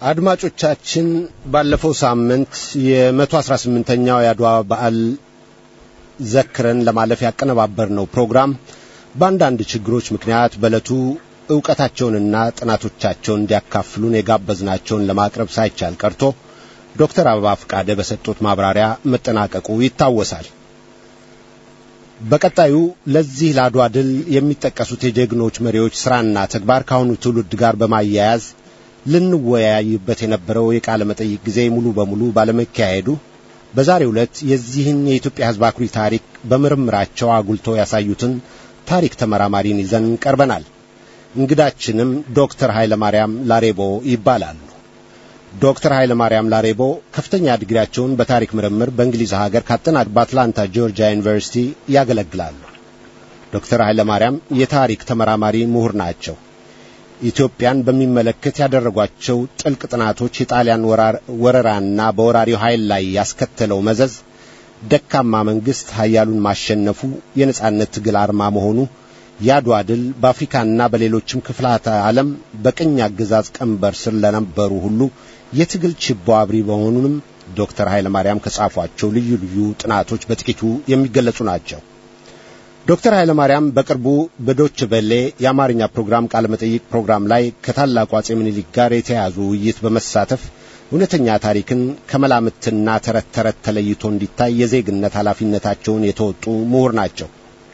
አድማጮቻችን ባለፈው ሳምንት የመቶ አስራ ስምንተኛው የአድዋ በዓል ዘክረን ለማለፍ ያቀነባበርነው ፕሮግራም በአንዳንድ ችግሮች ምክንያት በዕለቱ ዕውቀታቸውንና ጥናቶቻቸውን እንዲያካፍሉን የጋበዝናቸውን ለማቅረብ ሳይቻል ቀርቶ ዶክተር አበባ ፍቃደ በሰጡት ማብራሪያ መጠናቀቁ ይታወሳል። በቀጣዩ ለዚህ ለአድዋ ድል የሚጠቀሱት የጀግኖች መሪዎች ሥራና ተግባር ከአሁኑ ትውልድ ጋር በማያያዝ ልንወያይበት የነበረው የቃለ መጠይቅ ጊዜ ሙሉ በሙሉ ባለመካሄዱ በዛሬው ዕለት የዚህን የኢትዮጵያ ሕዝብ አኩሪ ታሪክ በምርምራቸው አጉልተው ያሳዩትን ታሪክ ተመራማሪን ይዘን ቀርበናል። እንግዳችንም ዶክተር ኃይለ ማርያም ላሬቦ ይባላሉ። ዶክተር ኃይለ ማርያም ላሬቦ ከፍተኛ ዲግሪያቸውን በታሪክ ምርምር በእንግሊዝ ሀገር ካጠናቅ በአትላንታ ጆርጂያ ዩኒቨርሲቲ ያገለግላሉ። ዶክተር ኃይለ ማርያም የታሪክ ተመራማሪ ምሁር ናቸው። ኢትዮጵያን በሚመለከት ያደረጓቸው ጥልቅ ጥናቶች የጣሊያን ወረራና በወራሪው ኃይል ላይ ያስከተለው መዘዝ፣ ደካማ መንግሥት ኃያሉን ማሸነፉ፣ የነጻነት ትግል አርማ መሆኑ፣ የአድዋ ድል በአፍሪካና በሌሎችም ክፍላተ ዓለም በቅኝ አገዛዝ ቀንበር ስር ለነበሩ ሁሉ የትግል ችቦ አብሪ በመሆኑንም ዶክተር ኃይለ ማርያም ከጻፏቸው ልዩ ልዩ ጥናቶች በጥቂቱ የሚገለጹ ናቸው። ዶክተር ኃይለ ማርያም በቅርቡ በዶች በሌ የአማርኛ ፕሮግራም ቃለ መጠይቅ ፕሮግራም ላይ ከታላቁ አጼ ምኒልክ ጋር የተያያዙ ውይይት በመሳተፍ እውነተኛ ታሪክን ከመላምትና ተረት ተረት ተለይቶ እንዲታይ የዜግነት ኃላፊነታቸውን የተወጡ ምሁር ናቸው።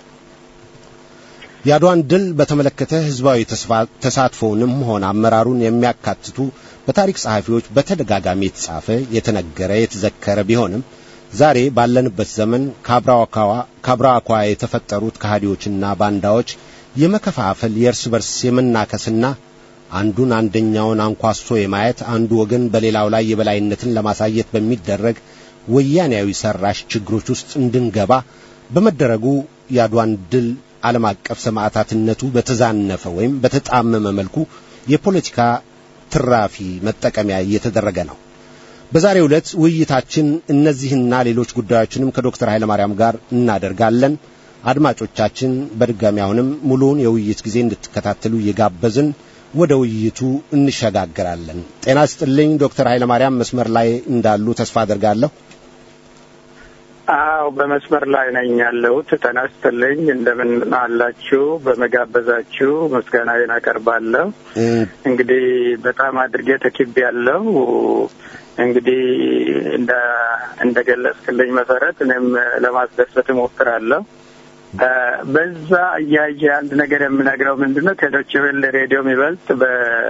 የአድዋን ድል በተመለከተ ሕዝባዊ ተሳትፎውንም ሆነ አመራሩን የሚያካትቱ በታሪክ ጸሐፊዎች በተደጋጋሚ የተጻፈ የተነገረ፣ የተዘከረ ቢሆንም ዛሬ ባለንበት ዘመን ከአብራኳ የተፈጠሩት ከሃዲዎችና ባንዳዎች የመከፋፈል የእርስ በርስ የመናከስና አንዱን አንደኛውን አንኳሶ የማየት አንዱ ወገን በሌላው ላይ የበላይነትን ለማሳየት በሚደረግ ወያኔያዊ ሰራሽ ችግሮች ውስጥ እንድንገባ በመደረጉ የአድዋን ድል ዓለም አቀፍ ሰማዕታትነቱ በተዛነፈ ወይም በተጣመመ መልኩ የፖለቲካ ትራፊ መጠቀሚያ እየተደረገ ነው። በዛሬው ዕለት ውይይታችን እነዚህና ሌሎች ጉዳዮችንም ከዶክተር ኃይለ ማርያም ጋር እናደርጋለን። አድማጮቻችን በድጋሚ አሁንም ሙሉውን የውይይት ጊዜ እንድትከታተሉ እየጋበዝን ወደ ውይይቱ እንሸጋግራለን። ጤና ስጥልኝ ዶክተር ኃይለ ማርያም መስመር ላይ እንዳሉ ተስፋ አደርጋለሁ። አዎ በመስመር ላይ ነኝ ያለሁት። ጤና ይስጥልኝ። እንደምን አላችሁ? በመጋበዛችሁ ምስጋናዬን አቀርባለሁ። እንግዲህ በጣም አድርጌ ተኪብ ያለው እንግዲህ እንደ እንደ ገለጽክልኝ መሰረት እኔም ለማስደሰት እሞክራለሁ። በዛ እያየ አንድ ነገር የምነግረው ምንድን ነው ከዶቼ ቬለ ሬዲዮ የሚበልጥ በ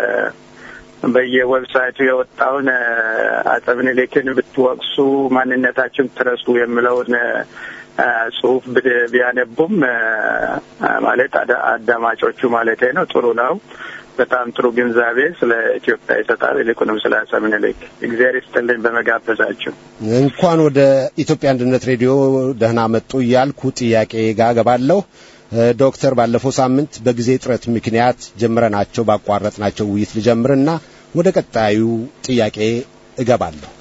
በየዌብሳይቱ የወጣውን አፄ ምኒልክን ብትወቅሱ ማንነታችን ትረሱ የሚለውን ጽሁፍ ቢያነቡም ማለት አዳማጮቹ ማለቴ ነው ጥሩ ነው። በጣም ጥሩ ግንዛቤ ስለ ኢትዮጵያ ይሰጣል። ይልቁንም ስለ አፄ ምኒልክ እግዚአብሔር ይስጥልኝ በመጋበዛችሁ። እንኳን ወደ ኢትዮጵያ አንድነት ሬዲዮ ደህና መጡ እያልኩ ጥያቄ ጋር ገባለሁ። ዶክተር ባለፈው ሳምንት በጊዜ ጥረት ምክንያት ጀምረናቸው ባቋረጥናቸው ውይይት ልጀምርና ወደ ቀጣዩ ጥያቄ እገባለሁ።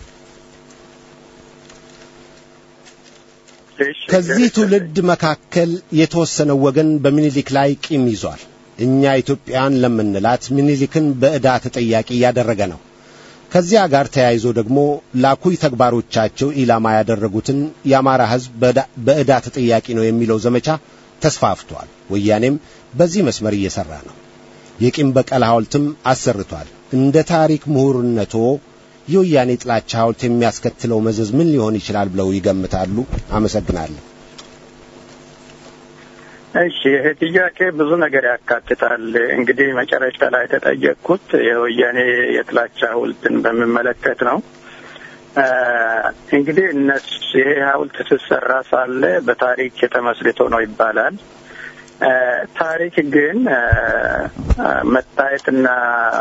ከዚህ ትውልድ መካከል የተወሰነው ወገን በምኒልክ ላይ ቂም ይዟል። እኛ ኢትዮጵያን ለምንላት ምኒልክን በዕዳ ተጠያቂ እያደረገ ነው። ከዚያ ጋር ተያይዞ ደግሞ ላኩይ ተግባሮቻቸው ኢላማ ያደረጉትን የአማራ ሕዝብ በዕዳ ተጠያቂ ነው የሚለው ዘመቻ ተስፋፍቷል። ወያኔም በዚህ መስመር እየሰራ ነው። የቂም በቀል ሐውልትም አሰርቷል። እንደ ታሪክ ምሁርነቶ የወያኔ ጥላቻ ሐውልት የሚያስከትለው መዘዝ ምን ሊሆን ይችላል ብለው ይገምታሉ? አመሰግናለሁ። እሺ፣ ይሄ ጥያቄ ብዙ ነገር ያካትታል። እንግዲህ መጨረሻ ላይ የተጠየቅኩት የወያኔ የጥላቻ ሐውልትን በሚመለከት ነው። እንግዲህ እነሱ ይሄ ሐውልት ስትሰራ ሳለ በታሪክ የተመስርቶ ነው ይባላል። ታሪክ ግን መታየትና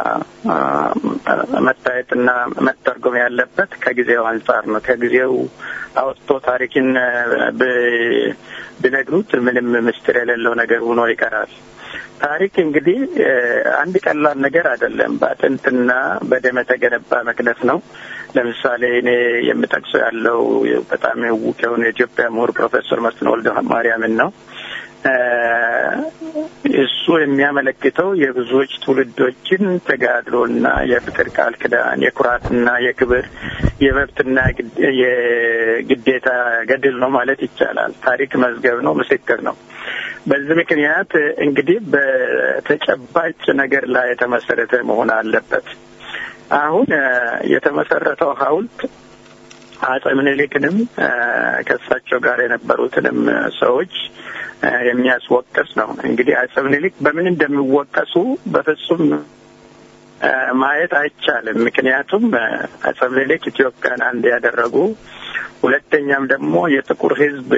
መታየትና መተርጎም ያለበት ከጊዜው አንጻር ነው። ከጊዜው አውጥቶ ታሪክን ቢነግሩት ምንም ምስጢር የሌለው ነገር ሆኖ ይቀራል። ታሪክ እንግዲህ አንድ ቀላል ነገር አይደለም። በአጥንትና በደም የተገነባ መቅደስ ነው። ለምሳሌ እኔ የምጠቅሰው ያለው በጣም ውቅ የሆነ የኢትዮጵያ ምሁር ፕሮፌሰር መስፍን ወልደ ማርያምን ነው። እሱ የሚያመለክተው የብዙዎች ትውልዶችን ተጋድሎና የፍቅር ቃል ኪዳን የኩራትና የክብር የመብትና የግዴታ ገድል ነው ማለት ይቻላል። ታሪክ መዝገብ ነው፣ ምስክር ነው። በዚህ ምክንያት እንግዲህ በተጨባጭ ነገር ላይ የተመሰረተ መሆን አለበት። አሁን የተመሰረተው ሐውልት አጼ ምኒልክንም ከእሳቸው ጋር የነበሩትንም ሰዎች የሚያስወቅስ ነው። እንግዲህ አጼ ምኒልክ በምን እንደሚወቀሱ በፍጹም ማየት አይቻልም። ምክንያቱም አጼ ምኒልክ ኢትዮጵያን አንድ ያደረጉ፣ ሁለተኛም ደግሞ የጥቁር ሕዝብ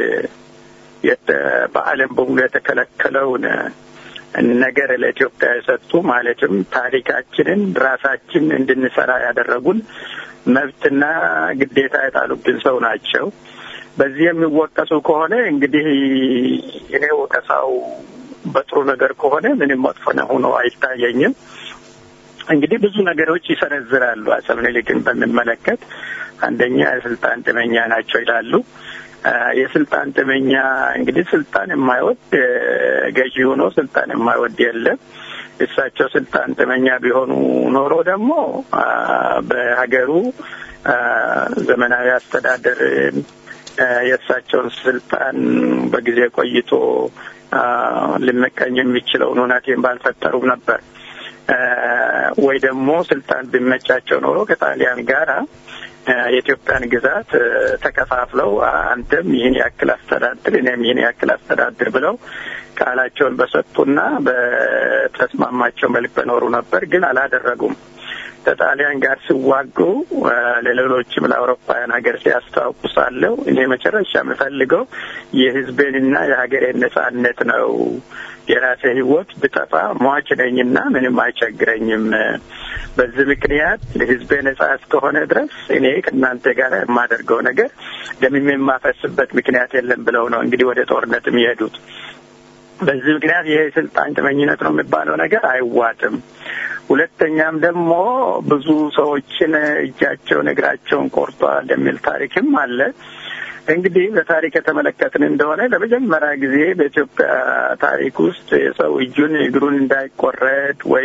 በዓለም በሙሉ የተከለከለውን ነገር ለኢትዮጵያ የሰጡ ማለትም ታሪካችንን ራሳችን እንድንሰራ ያደረጉን መብትና ግዴታ የጣሉብን ሰው ናቸው። በዚህ የሚወቀሱ ከሆነ እንግዲህ እኔ ወቀሳው በጥሩ ነገር ከሆነ ምንም መጥፎ ሆኖ አይታየኝም። እንግዲህ ብዙ ነገሮች ይሰነዝራሉ። አጼ ምኒልክን በሚመለከት አንደኛ የስልጣን ጥመኛ ናቸው ይላሉ። የስልጣን ጥመኛ እንግዲህ ስልጣን የማይወድ ገዢ ሆኖ ስልጣን የማይወድ የለም። እሳቸው ስልጣን ጥመኛ ቢሆኑ ኖሮ ደግሞ በሀገሩ ዘመናዊ አስተዳደር የእሳቸውን ስልጣን በጊዜ ቆይቶ ሊመቀኝ የሚችለውን እውነቴን ባልፈጠሩም ነበር። ወይ ደግሞ ስልጣን ቢመቻቸው ኖሮ ከጣሊያን ጋራ የኢትዮጵያን ግዛት ተከፋፍለው አንተም ይህን ያክል አስተዳድር እኔም ይህን ያክል አስተዳድር ብለው ቃላቸውን በሰጡና በተስማማቸው መልክ በኖሩ ነበር። ግን አላደረጉም። ከጣሊያን ጋር ሲዋጉ ለሌሎችም ለአውሮፓውያን ሀገር ሲያስተዋውቁ ሳለው እኔ መጨረሻ የምፈልገው የሕዝቤንና የሀገሬን ነጻነት ነው። የራሴ ሕይወት ብጠፋ ሟች ነኝና ምንም አይቸግረኝም። በዚህ ምክንያት ለሕዝቤ ነጻ እስከሆነ ድረስ እኔ ከእናንተ ጋር የማደርገው ነገር ደምም የማፈስበት ምክንያት የለም ብለው ነው እንግዲህ ወደ ጦርነት የሚሄዱት። በዚህ ምክንያት ይሄ የስልጣን ጥመኝነት ነው የሚባለው ነገር አይዋጥም። ሁለተኛም ደግሞ ብዙ ሰዎችን እጃቸውን እግራቸውን ቆርጧል የሚል ታሪክም አለ። እንግዲህ በታሪክ የተመለከትን እንደሆነ ለመጀመሪያ ጊዜ በኢትዮጵያ ታሪክ ውስጥ የሰው እጁን እግሩን እንዳይቆረጥ ወይ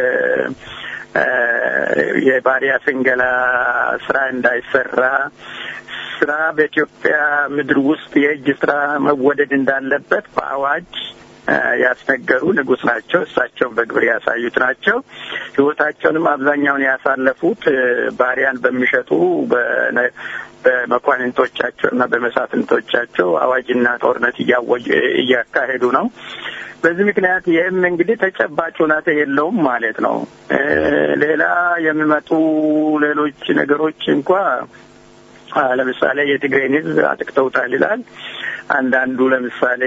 የባሪያ ፍንገላ ስራ እንዳይሰራ ስራ በኢትዮጵያ ምድር ውስጥ የእጅ ስራ መወደድ እንዳለበት በአዋጅ ያስነገሩ ንጉሥ ናቸው። እሳቸውን በግብር ያሳዩት ናቸው። ሕይወታቸውንም አብዛኛውን ያሳለፉት ባሪያን በሚሸጡ በመኳንንቶቻቸው እና በመሳፍንቶቻቸው አዋጅና ጦርነት እያወጁ እያካሄዱ ነው። በዚህ ምክንያት ይህም እንግዲህ ተጨባጭ ሁኔታ የለውም ማለት ነው። ሌላ የሚመጡ ሌሎች ነገሮች እንኳ ለምሳሌ የትግሬን ሕዝብ አጥቅተውታል ይላል። አንዳንዱ ለምሳሌ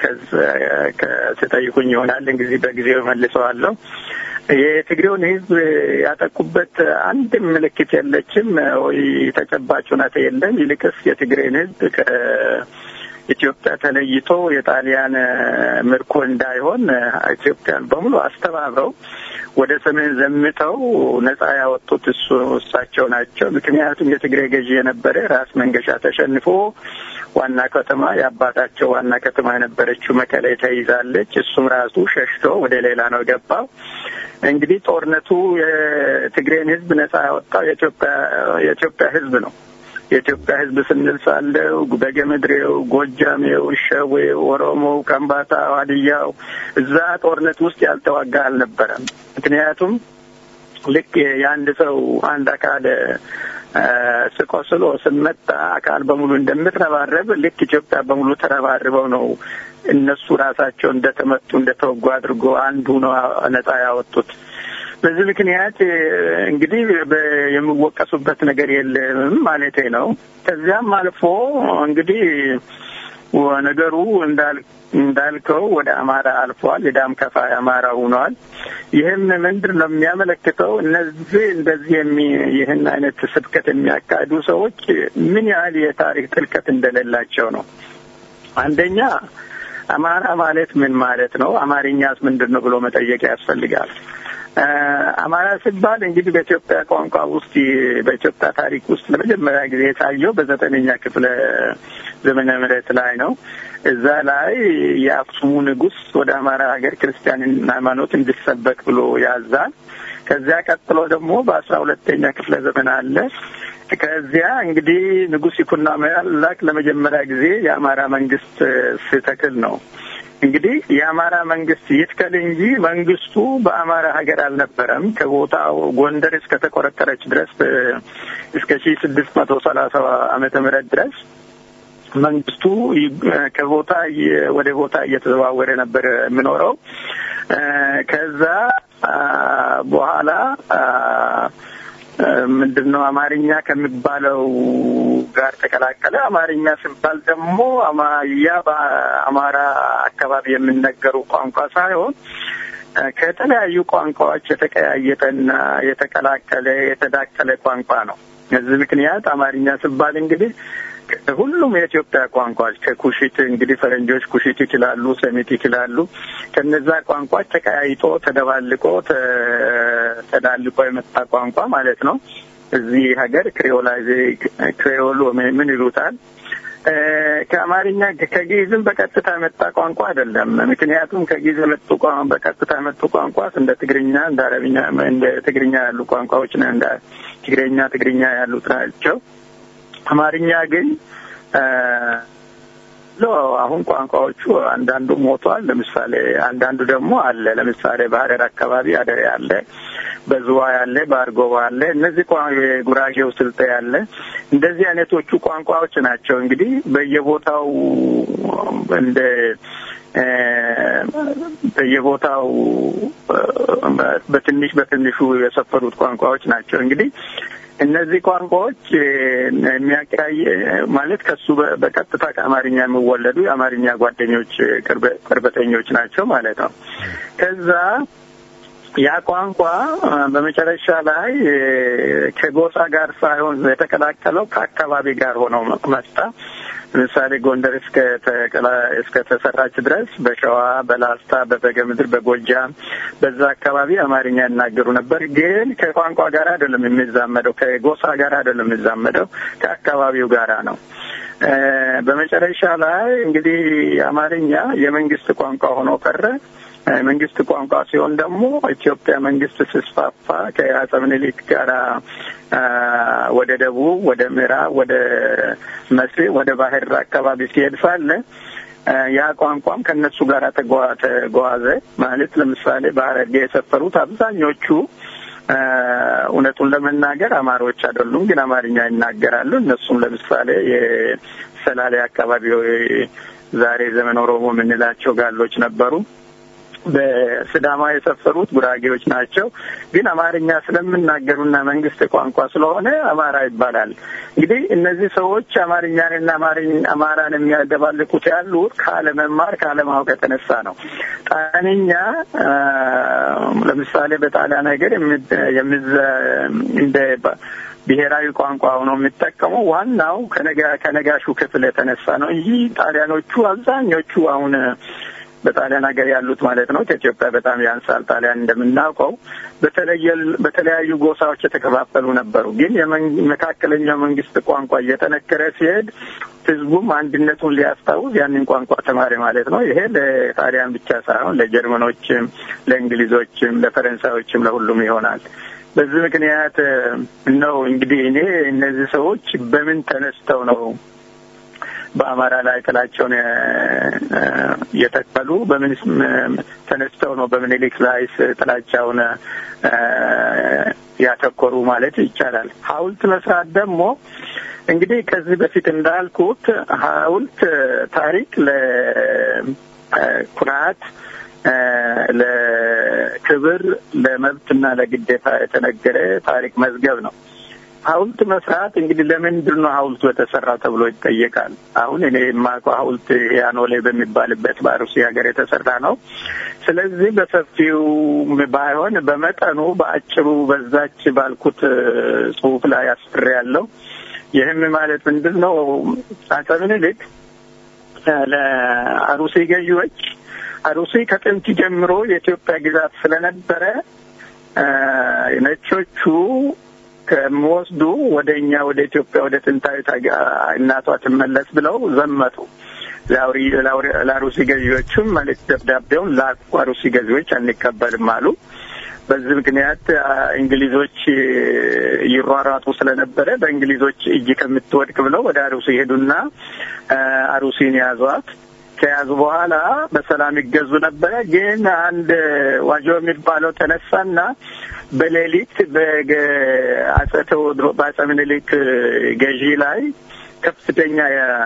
ከስጠይቁኝ ይሆናል እንግዲህ በጊዜው መልሰዋለሁ። የትግሬውን ሕዝብ ያጠቁበት አንድ ምልክት የለችም ወይ ተጨባጭ ሁኔታ የለም። ይልቅስ የትግሬን ሕዝብ ከኢትዮጵያ ተለይቶ የጣሊያን ምርኮ እንዳይሆን ኢትዮጵያን በሙሉ አስተባብረው ወደ ሰሜን ዘምተው ነጻ ያወጡት እሱ እሳቸው ናቸው። ምክንያቱም የትግሬ ገዢ የነበረ ራስ መንገሻ ተሸንፎ ዋና ከተማ የአባታቸው ዋና ከተማ የነበረችው መቀሌ ተይዛለች። እሱም ራሱ ሸሽቶ ወደ ሌላ ነው ገባው። እንግዲህ ጦርነቱ የትግሬን ህዝብ ነጻ ያወጣው የኢትዮጵያ የኢትዮጵያ ህዝብ ነው። የኢትዮጵያ ህዝብ ስንል ሳለው በጌምድሬው፣ ጎጃሜው፣ ሸዌው፣ ኦሮሞው፣ ከምባታ፣ ሀዲያው እዛ ጦርነት ውስጥ ያልተዋጋ አልነበረም። ምክንያቱም ልክ የአንድ ሰው አንድ አካል ስቆስሎ ስመጣ አካል በሙሉ እንደምትረባረብ ልክ ኢትዮጵያ በሙሉ ተረባርበው ነው እነሱ ራሳቸው እንደተመቱ እንደተወጉ አድርጎ አንዱ ነው ነጻ ያወጡት። በዚህ ምክንያት እንግዲህ የሚወቀሱበት ነገር የለም ማለቴ ነው። ከዚያም አልፎ እንግዲህ ነገሩ እንዳል እንዳልከው ወደ አማራ አልፏል። የዳም ከፋይ አማራ ሆኗል። ይህም ምንድን ነው የሚያመለክተው? እነዚህ እንደዚህ የሚ ይህን አይነት ስብከት የሚያካሂዱ ሰዎች ምን ያህል የታሪክ ጥልቀት እንደሌላቸው ነው። አንደኛ አማራ ማለት ምን ማለት ነው? አማርኛስ ምንድን ነው ብሎ መጠየቅ ያስፈልጋል። አማራ ሲባል እንግዲህ በኢትዮጵያ ቋንቋ ውስጥ በኢትዮጵያ ታሪክ ውስጥ ለመጀመሪያ ጊዜ የታየው በዘጠነኛ ክፍለ ዘመነ ምሕረት ላይ ነው። እዛ ላይ የአክሱሙ ንጉሥ ወደ አማራ ሀገር ክርስቲያን ሃይማኖት እንዲሰበክ ብሎ ያዛል። ከዚያ ቀጥሎ ደግሞ በአስራ ሁለተኛ ክፍለ ዘመን አለ። ከዚያ እንግዲህ ንጉሥ ይኩኖ አምላክ ለመጀመሪያ ጊዜ የአማራ መንግስት ስተክል ነው። እንግዲህ የአማራ መንግስት ይትከል እንጂ መንግስቱ በአማራ ሀገር አልነበረም። ከቦታው ጎንደር እስከተቆረጠረች ድረስ እስከ ሺ ስድስት መቶ ሰላሳ ዓመተ ምህረት ድረስ መንግስቱ ከቦታ ወደ ቦታ እየተዘዋወረ ነበር የሚኖረው። ከዛ በኋላ ምንድን ነው አማርኛ ከሚባለው ጋር ተቀላቀለ። አማርኛ ሲባል ደግሞ ያ በአማራ አካባቢ የሚነገሩ ቋንቋ ሳይሆን ከተለያዩ ቋንቋዎች የተቀያየጠና የተቀላቀለ የተዳቀለ ቋንቋ ነው። እዚህ ምክንያት አማርኛ ሲባል እንግዲህ ሁሉም የኢትዮጵያ ቋንቋዎች ከኩሽት እንግዲህ ፈረንጆች ኩሽት ይችላሉ፣ ሰሚት ይችላሉ። ከነዛ ቋንቋዎች ተቀያይጦ ተደባልቆ ተዳልቆ የመጣ ቋንቋ ማለት ነው። እዚህ ሀገር ክሬኦላይዜ ክሬኦል ምን ይሉታል? ከአማርኛ ከግዕዝም በቀጥታ የመጣ ቋንቋ አይደለም። ምክንያቱም ከግዕዝ የመጡ በቀጥታ የመጡ ቋንቋ እንደ ትግርኛ፣ እንደ አረብኛ፣ እንደ ትግርኛ ያሉ ቋንቋዎች እንደ ትግረኛ፣ ትግርኛ ያሉት ናቸው። አማርኛ ግን አሁን ቋንቋዎቹ አንዳንዱ ሞቷል። ለምሳሌ አንዳንዱ ደግሞ አለ። ለምሳሌ በሀረር አካባቢ አደሬ አለ፣ በዝዋይ አለ፣ በአርጎባ አለ። እነዚህ የጉራጌው ስልጤ አለ። እንደዚህ አይነቶቹ ቋንቋዎች ናቸው እንግዲህ በየቦታው እንደ በየቦታው በትንሽ በትንሹ የሰፈሩት ቋንቋዎች ናቸው እንግዲህ እነዚህ ቋንቋዎች የሚያቀያየ ማለት ከሱ በቀጥታ ከአማርኛ የሚወለዱ የአማርኛ ጓደኞች ቅርበተኞች ናቸው ማለት ነው። ከዛ ያ ቋንቋ በመጨረሻ ላይ ከጎሳ ጋር ሳይሆን የተቀላቀለው ከአካባቢ ጋር ሆነው መጣ። ለምሳሌ ጎንደር እስከ ተሰራች ድረስ በሸዋ፣ በላስታ፣ በበገ ምድር፣ በጎጃም በዛ አካባቢ አማርኛ ይናገሩ ነበር። ግን ከቋንቋ ጋር አይደለም የሚዛመደው፣ ከጎሳ ጋር አይደለም የሚዛመደው፣ ከአካባቢው ጋራ ነው። በመጨረሻ ላይ እንግዲህ አማርኛ የመንግስት ቋንቋ ሆኖ ቀረ። መንግስት ቋንቋ ሲሆን ደግሞ ኢትዮጵያ መንግስት ስስፋፋ ከአፄ ምኒልክ ጋር ወደ ደቡብ፣ ወደ ምዕራብ፣ ወደ መስሪ፣ ወደ ባህር አካባቢ ሲሄድ ሳለ ያ ቋንቋም ከእነሱ ጋር ተጓዘ። ማለት ለምሳሌ በሐረርጌ የሰፈሩት አብዛኞቹ እውነቱን ለመናገር አማሮች አይደሉም፣ ግን አማርኛ ይናገራሉ። እነሱም ለምሳሌ የሰላሌ አካባቢ ዛሬ ዘመን ኦሮሞ የምንላቸው ጋሎች ነበሩ። በስዳማ የሰፈሩት ጉራጌዎች ናቸው። ግን አማርኛ ስለምናገሩና መንግስት ቋንቋ ስለሆነ አማራ ይባላል። እንግዲህ እነዚህ ሰዎች አማርኛንና አማራን የሚያደባልቁት ያሉት ካለመማር ካለማወቅ የተነሳ ነው። ጣሊያንኛ ለምሳሌ በጣሊያን ሀገር እንደ ብሔራዊ ቋንቋ ሆኖ የሚጠቀመው ዋናው ከነጋሹ ክፍል የተነሳ ነው እንጂ ጣሊያኖቹ አብዛኞቹ አሁን በጣሊያን ሀገር ያሉት ማለት ነው ከኢትዮጵያ በጣም ያንሳል። ጣሊያን እንደምናውቀው በተለያዩ ጎሳዎች የተከፋፈሉ ነበሩ። ግን የመካከለኛው መንግስት ቋንቋ እየጠነከረ ሲሄድ ህዝቡም አንድነቱን ሊያስታውስ ያንን ቋንቋ ተማሪ ማለት ነው። ይሄ ለጣሊያን ብቻ ሳይሆን ለጀርመኖችም፣ ለእንግሊዞችም፣ ለፈረንሳዮችም ለሁሉም ይሆናል። በዚህ ምክንያት ነው እንግዲህ እኔ እነዚህ ሰዎች በምን ተነስተው ነው በአማራ ላይ ጥላቸውን የተከሉ በምን ተነስተው ነው በምኒልክ ላይ ጥላቻውን ያተኮሩ ማለት ይቻላል። ሐውልት መስራት ደግሞ እንግዲህ ከዚህ በፊት እንዳልኩት ሐውልት ታሪክ ለኩራት፣ ለክብር፣ ለመብትና ለግዴታ የተነገረ ታሪክ መዝገብ ነው። ሐውልት መስራት እንግዲህ ለምንድን ነው ሐውልቱ የተሰራ ተብሎ ይጠየቃል። አሁን እኔ የማውቀው ሐውልት ያኖሌ በሚባልበት በአሩሲ ሀገር የተሰራ ነው። ስለዚህ በሰፊው ባይሆን በመጠኑ በአጭሩ በዛች ባልኩት ጽሑፍ ላይ አስፍሬ ያለው ይህም ማለት ምንድን ነው አፄ ምኒልክ ለአሩሲ ገዢዎች አሩሲ ከጥንት ጀምሮ የኢትዮጵያ ግዛት ስለነበረ ነጮቹ ከሚወስዱ ወደ እኛ ወደ ኢትዮጵያ ወደ ጥንታዊት እናቷ ትመለስ ብለው ዘመቱ። ለአሩሲ ገዢዎቹም መልእክት ደብዳቤውን ላኩ። አሩሲ ገዢዎች አንቀበልም አሉ። በዚህ ምክንያት እንግሊዞች ይሯሯጡ ስለነበረ በእንግሊዞች እጅ ከምትወድቅ ብለው ወደ አሩሲ ሄዱና አሩሲን ያዟት። ከያዙ በኋላ በሰላም ይገዙ ነበረ። ግን አንድ ዋጆ የሚባለው ተነሳና በሌሊት በአጼ ቴዎድሮስ በአጼ ምኒልክ ገዢ ላይ ከፍተኛ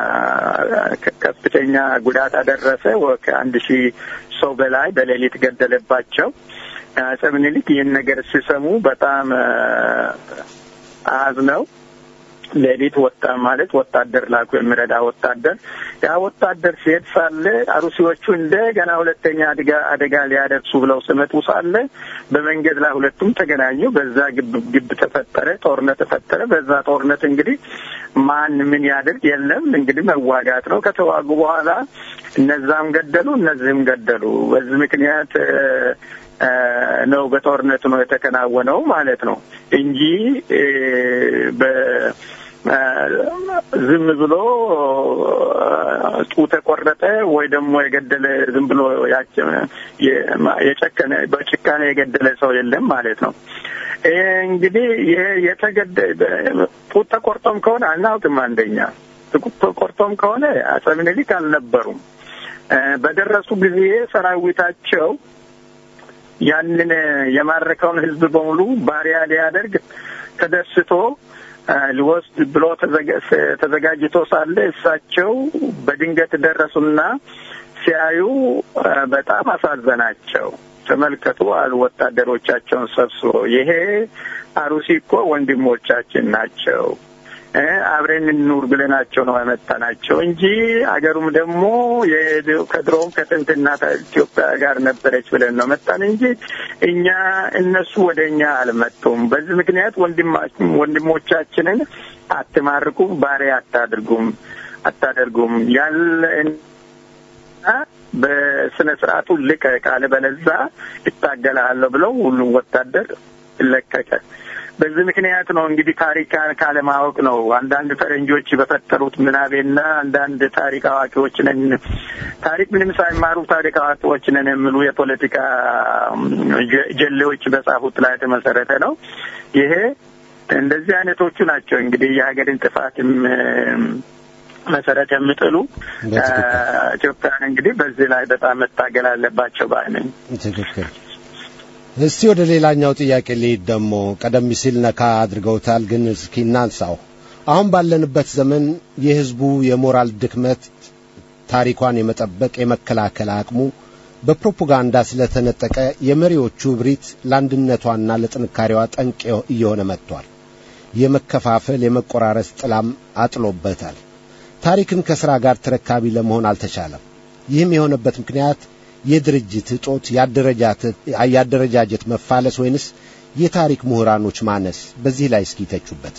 ከፍተኛ ጉዳት አደረሰ። ከአንድ ሺህ ሰው በላይ በሌሊት ገደለባቸው። አጼ ምኒልክ ይህን ነገር ሲሰሙ በጣም አዝነው ሌሊት ወጣ ማለት ወታደር ላኩ፣ የሚረዳ ወታደር። ያ ወታደር ሲሄድ ሳለ አሩሲዎቹ እንደገና ሁለተኛ አደጋ አደጋ ሊያደርሱ ብለው ስመጡ ሳለ በመንገድ ላይ ሁለቱም ተገናኙ። በዛ ግብ ግብ ተፈጠረ፣ ጦርነት ተፈጠረ። በዛ ጦርነት እንግዲህ ማን ምን ያድርግ የለም እንግዲህ መዋጋት ነው። ከተዋጉ በኋላ እነዛም ገደሉ፣ እነዚህም ገደሉ። በዚህ ምክንያት ነው በጦርነቱ ነው የተከናወነው ማለት ነው እንጂ ዝም ብሎ ጡት የቆረጠ ወይ ደግሞ የገደለ ዝም ብሎ የጨከነ በጭካኔ የገደለ ሰው የለም ማለት ነው። እንግዲህ ይሄ የተገደ ጡት ተቆርጦም ከሆነ አናውቅም። አንደኛ ጡት ተቆርጦም ከሆነ አጼ ምኒልክ አልነበሩም። በደረሱ ጊዜ ሰራዊታቸው ያንን የማረከውን ሕዝብ በሙሉ ባሪያ ሊያደርግ ተደስቶ ሊወስድ ብሎ ተዘጋጅቶ ሳለ እሳቸው በድንገት ደረሱና ሲያዩ በጣም አሳዘናቸው። ተመልከቱ አሉ ወታደሮቻቸውን ሰብስቦ፣ ይሄ አሩሲ እኮ ወንድሞቻችን ናቸው አብረን እንኑር ብለናቸው ነው ያመጣናቸው እንጂ አገሩም ደግሞ ከድሮም ከጥንትና ኢትዮጵያ ጋር ነበረች ብለን ነው መጣን እንጂ እኛ እነሱ ወደ እኛ አልመጡም። በዚህ ምክንያት ወንድሞቻችንን አትማርኩም፣ ባሪያ አታድርጉም አታደርጉም ያለ በስነ ስርዓቱ ልቀቅ፣ አለበለዚያ እታገላለሁ ብለው ሁሉም ወታደር ለቀቀ። በዚህ ምክንያት ነው እንግዲህ ታሪክ ካለማወቅ ነው። አንዳንድ ፈረንጆች በፈጠሩት ምናቤና አንዳንድ ታሪክ አዋቂዎች ነን ታሪክ ምንም ሳይማሩ ታሪክ አዋቂዎች ነን የሚሉ የፖለቲካ ጀሌዎች በጻፉት ላይ የተመሰረተ ነው። ይሄ እንደዚህ አይነቶቹ ናቸው እንግዲህ የሀገርን ጥፋትም መሰረት የሚጥሉ ኢትዮጵያን እንግዲህ በዚህ ላይ በጣም መታገል አለባቸው ባይ ነኝ። ትክክል። እስቲ ወደ ሌላኛው ጥያቄ ልሂድ። ደግሞ ቀደም ሲል ነካ አድርገውታል፣ ግን እስኪ እናንሳው። አሁን ባለንበት ዘመን የሕዝቡ የሞራል ድክመት ታሪኳን የመጠበቅ የመከላከል አቅሙ በፕሮፓጋንዳ ስለተነጠቀ የመሪዎቹ እብሪት ለአንድነቷና ለጥንካሬዋ ጠንቅ እየሆነ መጥቷል። የመከፋፈል የመቆራረስ ጥላም አጥሎበታል። ታሪክን ከሥራ ጋር ተረካቢ ለመሆን አልተቻለም። ይህም የሆነበት ምክንያት የድርጅት እጦት፣ የአደረጃጀት መፋለስ ወይንስ የታሪክ ምሁራኖች ማነስ? በዚህ ላይ እስኪ ተቹበት።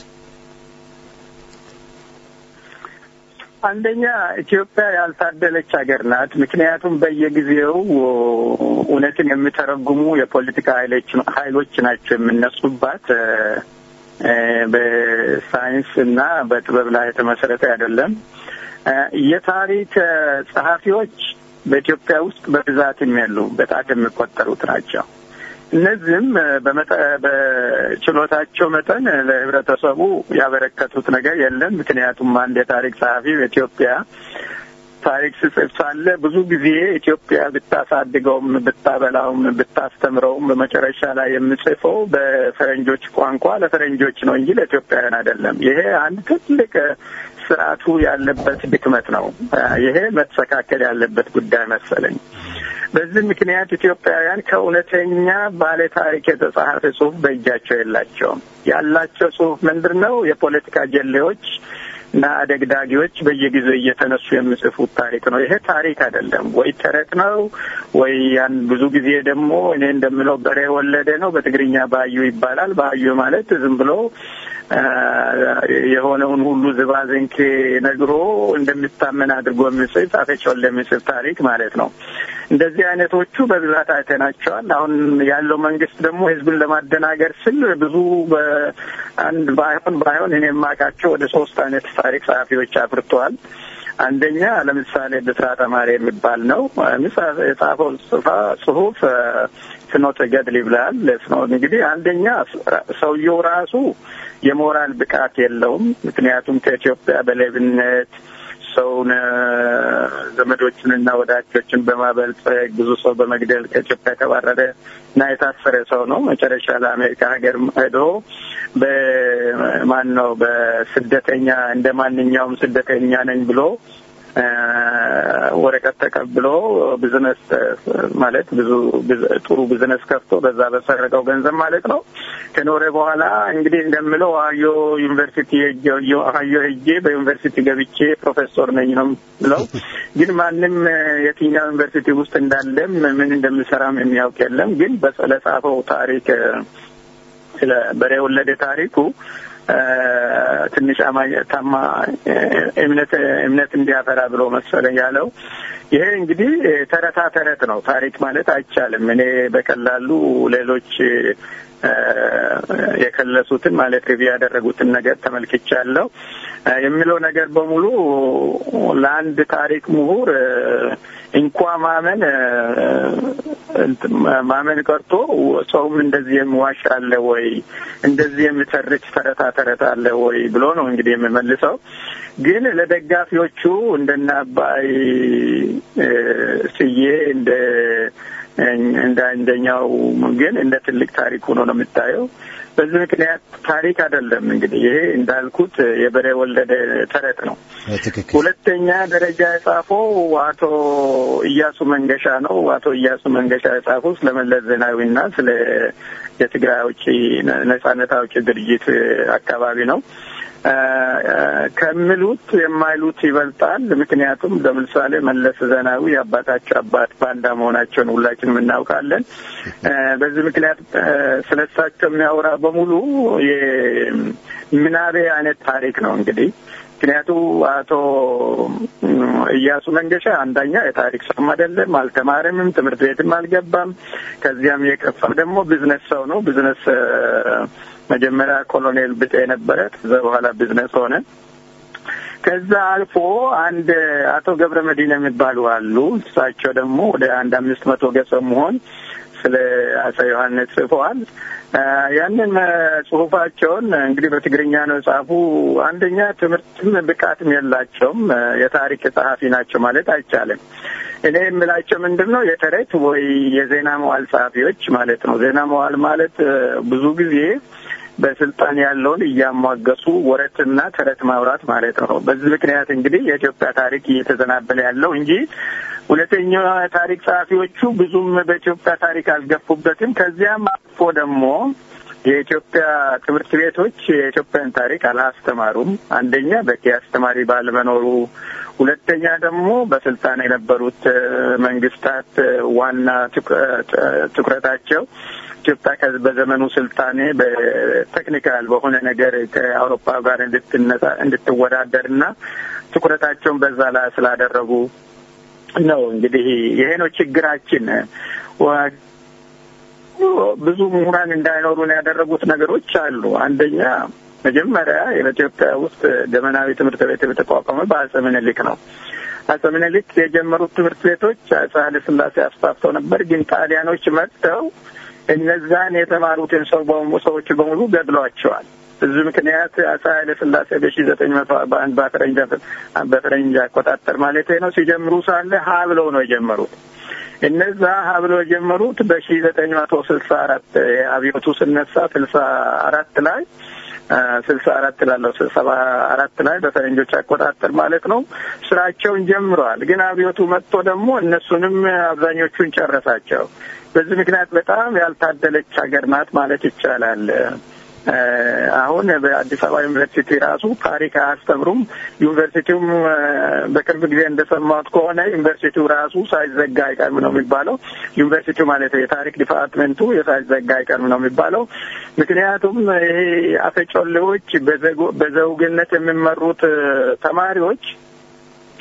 አንደኛ ኢትዮጵያ ያልታደለች ሀገር ናት። ምክንያቱም በየጊዜው እውነትን የሚተረጉሙ የፖለቲካ ኃይሎች ናቸው የምነሱባት። በሳይንስ እና በጥበብ ላይ የተመሰረተ አይደለም። የታሪክ ጸሐፊዎች በኢትዮጵያ ውስጥ በብዛትም ያሉ በጣት የሚቆጠሩት ናቸው። እነዚህም በችሎታቸው መጠን ለሕብረተሰቡ ያበረከቱት ነገር የለም። ምክንያቱም አንድ የታሪክ ጸሐፊ በኢትዮጵያ ታሪክ ስጽፍ ሳለ ብዙ ጊዜ ኢትዮጵያ ብታሳድገውም ብታበላውም ብታስተምረውም በመጨረሻ ላይ የምጽፈው በፈረንጆች ቋንቋ ለፈረንጆች ነው እንጂ ለኢትዮጵያውያን አይደለም። ይሄ አንድ ትልቅ ስርዓቱ ያለበት ድክመት ነው። ይሄ መስተካከል ያለበት ጉዳይ መሰለኝ። በዚህ ምክንያት ኢትዮጵያውያን ከእውነተኛ ባለ ታሪክ የተጻፈ ጽሁፍ በእጃቸው የላቸውም። ያላቸው ጽሁፍ ምንድን ነው? የፖለቲካ ጀሌዎች እና አደግዳጊዎች በየጊዜው እየተነሱ የሚጽፉት ታሪክ ነው። ይሄ ታሪክ አይደለም። ወይ ተረት ነው ወይ ያን ብዙ ጊዜ ደግሞ እኔ እንደምለው በሬ ወለደ ነው። በትግርኛ ባዩ ይባላል። ባዩ ማለት ዝም ብሎ የሆነውን ሁሉ ዝባዝንኬ ነግሮ እንደሚታመን አድርጎ የሚጽፍ አፈጮሌ የሚጽፍ ታሪክ ማለት ነው። እንደዚህ አይነቶቹ በብዛት አይተናቸዋል። አሁን ያለው መንግስት ደግሞ ህዝብን ለማደናገር ስል ብዙ በአንድ ባይሆን ባይሆን እኔ የማውቃቸው ወደ ሶስት አይነት ታሪክ ጸሐፊዎች አፍርተዋል። አንደኛ ለምሳሌ ብስራት አማሬ የሚባል ነው። የጻፈው ጽሁፍ ፍኖተ ገድል ይብላል። እንግዲህ አንደኛ ሰውየው ራሱ የሞራል ብቃት የለውም። ምክንያቱም ከኢትዮጵያ በሌብነት ሰውን ዘመዶችንና ወዳጆችን በማበልጸግ ብዙ ሰው በመግደል ከኢትዮጵያ የተባረረ እና የታሰረ ሰው ነው። መጨረሻ ለአሜሪካ ሀገር ሄዶ በማን ነው በስደተኛ እንደ ማንኛውም ስደተኛ ነኝ ብሎ ወረቀት ተቀብሎ ቢዝነስ ማለት ብዙ ጥሩ ቢዝነስ ከፍቶ በዛ በሰረቀው ገንዘብ ማለት ነው ከኖረ በኋላ እንግዲህ እንደምለው አዮ ዩኒቨርሲቲ አዮ ሄጄ በዩኒቨርሲቲ ገብቼ ፕሮፌሰር ነኝ ነው ብለው ግን ማንም የትኛው ዩኒቨርሲቲ ውስጥ እንዳለም ምን እንደምሰራም የሚያውቅ የለም። ግን ለጻፈው ታሪክ ስለ በሬ ወለደ ታሪኩ ትንሽ ታማ እምነት እምነት እንዲያፈራ ብሎ መሰለኝ ያለው። ይሄ እንግዲህ ተረታ ተረት ነው። ታሪክ ማለት አይቻልም። እኔ በቀላሉ ሌሎች የከለሱትን ማለት ሪቪው ያደረጉትን ነገር ተመልክቻለሁ። የሚለው ነገር በሙሉ ለአንድ ታሪክ ምሁር እንኳ ማመን ማመን ቀርቶ ሰውም እንደዚህ የሚዋሽ አለ ወይ እንደዚህ የሚተርች ተረታ ተረት አለ ወይ ብሎ ነው እንግዲህ የሚመልሰው። ግን ለደጋፊዎቹ እንደነ አባይ ስዬ እንደ እንደ አንደኛው ግን እንደ ትልቅ ታሪክ ሆኖ ነው የምታየው። በዚህ ምክንያት ታሪክ አይደለም እንግዲህ ይሄ እንዳልኩት የበሬ ወለደ ተረት ነው። ሁለተኛ ደረጃ የጻፈው አቶ እያሱ መንገሻ ነው። አቶ እያሱ መንገሻ የጻፈው ስለ መለስ ዜናዊና ስለ የትግራይ አውጪ ነጻነት አውጪ ድርጅት አካባቢ ነው። ከሚሉት የማይሉት ይበልጣል። ምክንያቱም ለምሳሌ መለስ ዜናዊ የአባታቸው አባት ባንዳ መሆናቸውን ሁላችንም እናውቃለን። በዚህ ምክንያት ስለሳቸው የሚያወራ በሙሉ የምናቤ አይነት ታሪክ ነው እንግዲህ ምክንያቱ አቶ እያሱ መንገሻ አንደኛ የታሪክ ሰውም አይደለም፣ አልተማረምም፣ ትምህርት ቤትም አልገባም። ከዚያም የከፋ ደግሞ ቢዝነስ ሰው ነው። ቢዝነስ መጀመሪያ ኮሎኔል ብጤ ነበረ፣ ከዛ በኋላ ቢዝነስ ሆነ። ከዛ አልፎ አንድ አቶ ገብረ መዲና የሚባሉ አሉ። እሳቸው ደግሞ ወደ አንድ አምስት መቶ ገጽ መሆን ስለ አፄ ዮሐንስ ጽፈዋል። ያንን ጽሁፋቸውን እንግዲህ በትግርኛ ነው የጻፉ። አንደኛ ትምህርትም ብቃትም የላቸውም። የታሪክ ጸሐፊ ናቸው ማለት አይቻልም። እኔ የምላቸው ምንድን ነው የተረት ወይ የዜና መዋል ጸሐፊዎች ማለት ነው። ዜና መዋል ማለት ብዙ ጊዜ በስልጣን ያለውን እያሟገሱ ወረትና ተረት ማውራት ማለት ነው። በዚህ ምክንያት እንግዲህ የኢትዮጵያ ታሪክ እየተዘናበለ ያለው እንጂ ሁለተኛ ታሪክ ጸሐፊዎቹ ብዙም በኢትዮጵያ ታሪክ አልገፉበትም። ከዚያም አልፎ ደግሞ የኢትዮጵያ ትምህርት ቤቶች የኢትዮጵያን ታሪክ አላስተማሩም። አንደኛ በቂ አስተማሪ ባለመኖሩ፣ ሁለተኛ ደግሞ በስልጣን የነበሩት መንግስታት ዋና ትኩረታቸው ኢትዮጵያ በዘመኑ ስልጣኔ በቴክኒካል በሆነ ነገር ከአውሮፓ ጋር እንድትነሳ እንድትወዳደር እና ትኩረታቸውን በዛ ላይ ስላደረጉ ነው። እንግዲህ ይሄ ነው ችግራችን። ብዙ ምሁራን እንዳይኖሩን ያደረጉት ነገሮች አሉ። አንደኛ መጀመሪያ በኢትዮጵያ ውስጥ ዘመናዊ ትምህርት ቤት የተቋቋመ በአጼ ምኒልክ ነው። አጼ ምኒልክ የጀመሩት ትምህርት ቤቶች አጼ ኃይለ ሥላሴ አስፋፍተው ነበር። ግን ጣሊያኖች መጥተው እነዛን የተማሩትን ሰው ሰዎች በሙሉ ገድሏቸዋል። በዚህ ምክንያት አጼ ኃይለ ሥላሴ በሺ ዘጠኝ መቶ አርባ አንድ በፈረንጅ በፈረንጅ አቆጣጠር ማለት ነው ሲጀምሩ ሳለ ሀ ብለው ነው የጀመሩት። እነዛ ሀ ብለው የጀመሩት በሺ ዘጠኝ መቶ ስልሳ አራት አብዮቱ ስነሳ ስልሳ አራት ላይ ስልሳ አራት ላለው ሰባ አራት ላይ በፈረንጆች አቆጣጠር ማለት ነው ስራቸውን ጀምረዋል። ግን አብዮቱ መጥቶ ደግሞ እነሱንም አብዛኞቹን ጨረሳቸው። በዚህ ምክንያት በጣም ያልታደለች ሀገር ናት ማለት ይቻላል። አሁን በአዲስ አበባ ዩኒቨርሲቲ ራሱ ታሪክ አያስተምሩም። ዩኒቨርሲቲውም በቅርብ ጊዜ እንደሰማሁት ከሆነ ዩኒቨርሲቲው ራሱ ሳይዘጋ አይቀርም ነው የሚባለው። ዩኒቨርሲቲው ማለት የታሪክ ዲፓርትሜንቱ የሳይዘጋ አይቀርም ነው የሚባለው። ምክንያቱም ይሄ አፈጮሌዎች በዘውግነት የሚመሩት ተማሪዎች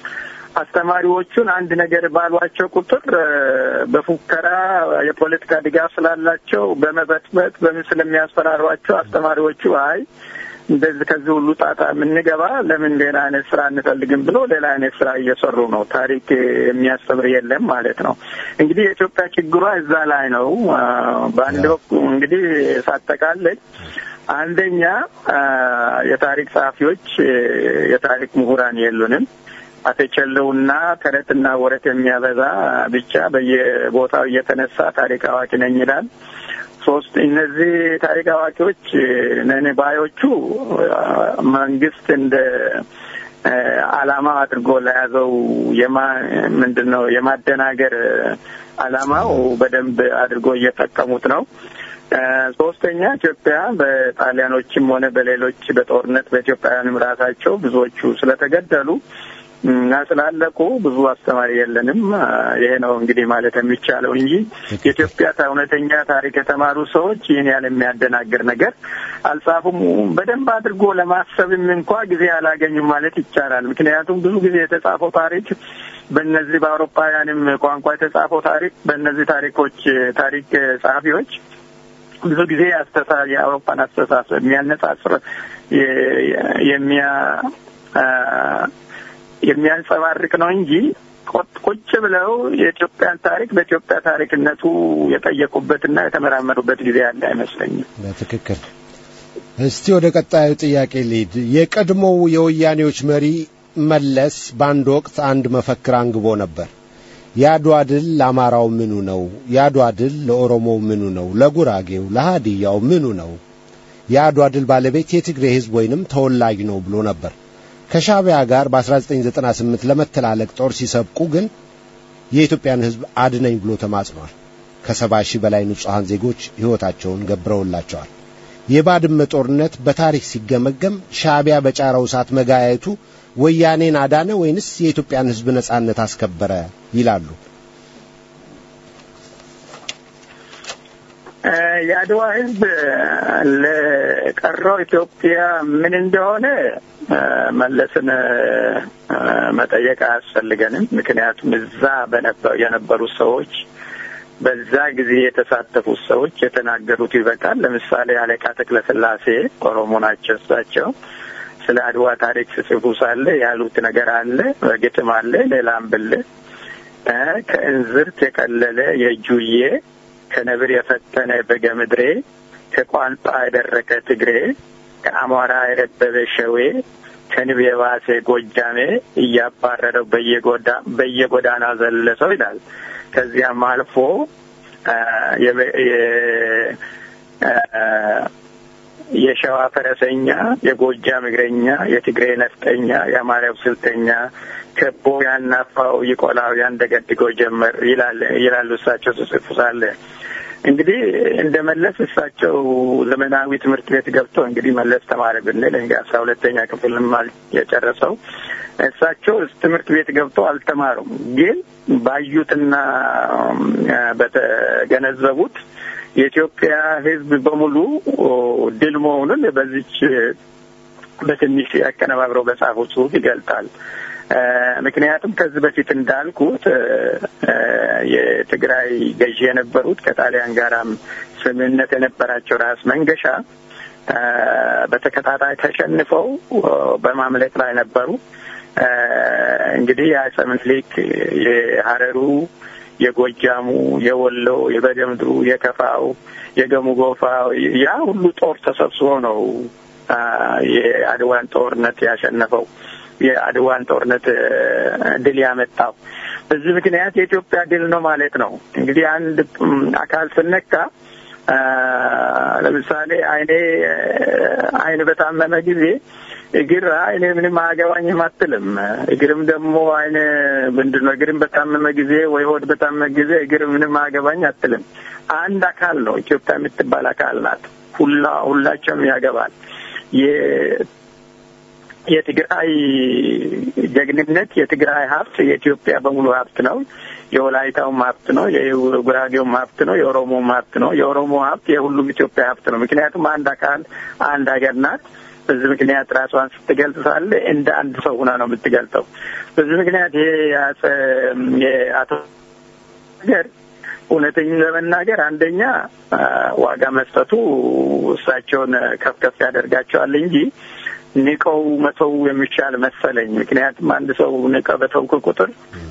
አስተማሪዎቹን አንድ ነገር ባሏቸው ቁጥር በፉከራ የፖለቲካ ድጋፍ ስላላቸው በመበጥበጥ በምን ስለሚያስፈራሯቸው አስተማሪዎቹ አይ እንደዚህ ከዚህ ሁሉ ጣጣ የምንገባ ለምን ሌላ አይነት ስራ እንፈልግም ብሎ ሌላ አይነት ስራ እየሰሩ ነው። ታሪክ የሚያስተምር የለም ማለት ነው። እንግዲህ የኢትዮጵያ ችግሯ እዛ ላይ ነው። በአንድ ወቅት እንግዲህ ሳጠቃልል አንደኛ የታሪክ ጸሐፊዎች፣ የታሪክ ምሁራን የሉንም። አተቸለውና ተረትና ወረት የሚያበዛ ብቻ በየቦታው እየተነሳ ታሪክ አዋቂ ነኝ ይላል። ሶስት እነዚህ ታሪክ አዋቂዎች ነን ባዮቹ መንግስት እንደ አላማ አድርጎ ለያዘው የማ ምንድን ነው የማደናገር አላማው በደንብ አድርጎ እየጠቀሙት ነው። ሶስተኛ ኢትዮጵያ በጣሊያኖችም ሆነ በሌሎች በጦርነት በኢትዮጵያውያንም ራሳቸው ብዙዎቹ ስለተገደሉ እና ስላለቁ ብዙ አስተማሪ የለንም። ይሄ ነው እንግዲህ ማለት የሚቻለው እንጂ የኢትዮጵያ እውነተኛ ታሪክ የተማሩ ሰዎች ይህን ያህል የሚያደናግር ነገር አልጻፉም። በደንብ አድርጎ ለማሰብም እንኳ ጊዜ አላገኙም ማለት ይቻላል። ምክንያቱም ብዙ ጊዜ የተጻፈው ታሪክ በእነዚህ በአውሮፓውያንም ቋንቋ የተጻፈው ታሪክ በእነዚህ ታሪኮች ታሪክ ጸሐፊዎች ብዙ ጊዜ አስተሳ የአውሮፓን አስተሳሰብ የሚያነጻጽር የሚያ የሚያንጸባርቅ ነው እንጂ ቁጭ ብለው የኢትዮጵያን ታሪክ በኢትዮጵያ ታሪክነቱ የጠየቁበትና የተመራመሩበት ጊዜ ያለ አይመስለኝም። በትክክል። እስቲ ወደ ቀጣዩ ጥያቄ ልሂድ። የቀድሞው የወያኔዎች መሪ መለስ በአንድ ወቅት አንድ መፈክር አንግቦ ነበር። የአድዋ ድል ለአማራው ምኑ ነው? የአድዋ ድል ለኦሮሞው ምኑ ነው? ለጉራጌው፣ ለሃዲያው ምኑ ነው? የአድዋ ድል ባለቤት የትግሬ ሕዝብ ወይንም ተወላጅ ነው ብሎ ነበር። ከሻዕቢያ ጋር በ1998 ለመተላለቅ ጦር ሲሰብቁ ግን የኢትዮጵያን ሕዝብ አድነኝ ብሎ ተማጽኗል። ከሰባ ሺህ በላይ ንጹሐን ዜጎች ሕይወታቸውን ገብረውላቸዋል። የባድመ ጦርነት በታሪክ ሲገመገም ሻዕቢያ በጫረው እሳት መጋየቱ ወያኔን አዳነ ወይንስ የኢትዮጵያን ሕዝብ ነጻነት አስከበረ ይላሉ? የአድዋ ህዝብ ለቀረው ኢትዮጵያ ምን እንደሆነ መለስን መጠየቅ አያስፈልገንም። ምክንያቱም እዛ የነበሩ ሰዎች በዛ ጊዜ የተሳተፉት ሰዎች የተናገሩት ይበቃል። ለምሳሌ አለቃ ተክለስላሴ ኦሮሞ ናቸው። እሳቸው ስለ አድዋ ታሪክ ሲጽፉ ሳለ ያሉት ነገር አለ፣ ግጥም አለ፣ ሌላም ብል ከእንዝርት የቀለለ የእጁዬ ከነብር የፈጠነ በገ ምድሬ ከቋንጣ የደረቀ ትግሬ ከአማራ የረበበ ሸዌ ከንብ የባሰ ጎጃሜ እያባረረው በየጎዳና ዘለሰው ይላል። ከዚያም አልፎ የሸዋ ፈረሰኛ፣ የጎጃም እግረኛ፣ የትግሬ ነፍጠኛ፣ የአማራው ስልተኛ ከቦ ያናፋው ይቆላው ያንደገድገው ጀመር ይላሉ እሳቸው ጽጽፉ ሳለ እንግዲህ እንደ መለስ እሳቸው ዘመናዊ ትምህርት ቤት ገብቶ እንግዲህ መለስ ተማሪ ብንል እንግዲህ አስራ ሁለተኛ ክፍልም የጨረሰው እሳቸው ትምህርት ቤት ገብተው አልተማሩም። ግን ባዩትና በተገነዘቡት የኢትዮጵያ ሕዝብ በሙሉ ድል መሆኑን በዚች በትንሽ ያቀነባብረው በጻፈው ጽሑፍ ይገልጣል። ምክንያቱም ከዚህ በፊት እንዳልኩት የትግራይ ገዢ የነበሩት ከጣሊያን ጋራም ስምምነት የነበራቸው ራስ መንገሻ በተከታታይ ተሸንፈው በማምለጥ ላይ ነበሩ። እንግዲህ የአፄ ምኒልክ የሀረሩ፣ የጎጃሙ፣ የወሎ፣ የበጌምድሩ፣ የከፋው፣ የገሙ ጎፋ ያ ሁሉ ጦር ተሰብስቦ ነው የአድዋን ጦርነት ያሸነፈው የአድዋን ጦርነት ድል ያመጣው። በዚህ ምክንያት የኢትዮጵያ ድል ነው ማለት ነው። እንግዲህ አንድ አካል ስነካ ለምሳሌ አይኔ አይን በታመመ ጊዜ እግር አይኔ ምንም አያገባኝም አትልም። እግርም ደግሞ አይነ ምንድን ነው እግርም በታመመ ጊዜ ወይ ሆድ በታመመ ጊዜ እግር ምንም አያገባኝ አትልም። አንድ አካል ነው። ኢትዮጵያ የምትባል አካል ናት። ሁላ ሁላቸውም ያገባል። የትግራይ ጀግንነት የትግራይ ሀብት የኢትዮጵያ በሙሉ ሀብት ነው። የወላይታውም ሀብት ነው። የጉራጌውም ሀብት ነው። የኦሮሞም ሀብት ነው። የኦሮሞ ሀብት የሁሉም ኢትዮጵያ ሀብት ነው። ምክንያቱም አንድ አካል አንድ ሀገር ናት። በዚህ ምክንያት ራሷን ስትገልጽ ሳለ እንደ አንድ ሰው ሆና ነው የምትገልጸው። በዚህ ምክንያት ይሄ የአቶ ነገር እውነተኛ ለመናገር አንደኛ ዋጋ መስጠቱ እሳቸውን ከፍ ከፍ ያደርጋቸዋል እንጂ ንቀው መተው የሚሻል መሰለኝ። ምክንያቱም አንድ ሰው ንቀ በተውክ ቁጥር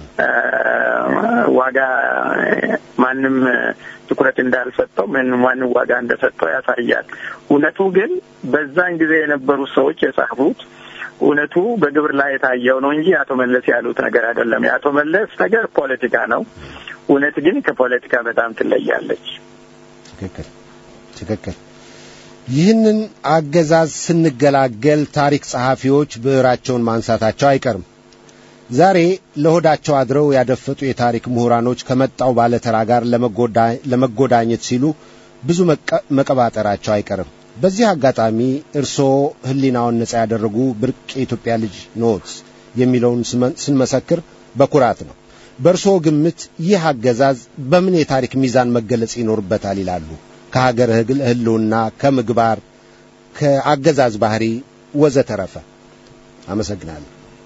ዋጋ ማንም ትኩረት እንዳልሰጠው ምን ማንም ዋጋ እንደሰጠው ያሳያል። እውነቱ ግን በዛን ጊዜ የነበሩት ሰዎች የጻፉት እውነቱ በግብር ላይ የታየው ነው እንጂ አቶ መለስ ያሉት ነገር አይደለም። የአቶ መለስ ነገር ፖለቲካ ነው። እውነት ግን ከፖለቲካ በጣም ትለያለች። ትክክል ትክክል። ይህንን አገዛዝ ስንገላገል ታሪክ ጸሐፊዎች ብዕራቸውን ማንሳታቸው አይቀርም። ዛሬ ለሆዳቸው አድረው ያደፈጡ የታሪክ ምሁራኖች ከመጣው ባለተራ ጋር ለመጎዳኘት ሲሉ ብዙ መቀባጠራቸው አይቀርም። በዚህ አጋጣሚ እርስዎ ሕሊናውን ነጻ ያደረጉ ብርቅ የኢትዮጵያ ልጅ ኖት የሚለውን ስንመሰክር በኩራት ነው። በእርስዎ ግምት ይህ አገዛዝ በምን የታሪክ ሚዛን መገለጽ ይኖርበታል ይላሉ? ከሀገር ሕልውና፣ ከምግባር፣ ከአገዛዝ ባህሪ ወዘተረፈ። አመሰግናለሁ።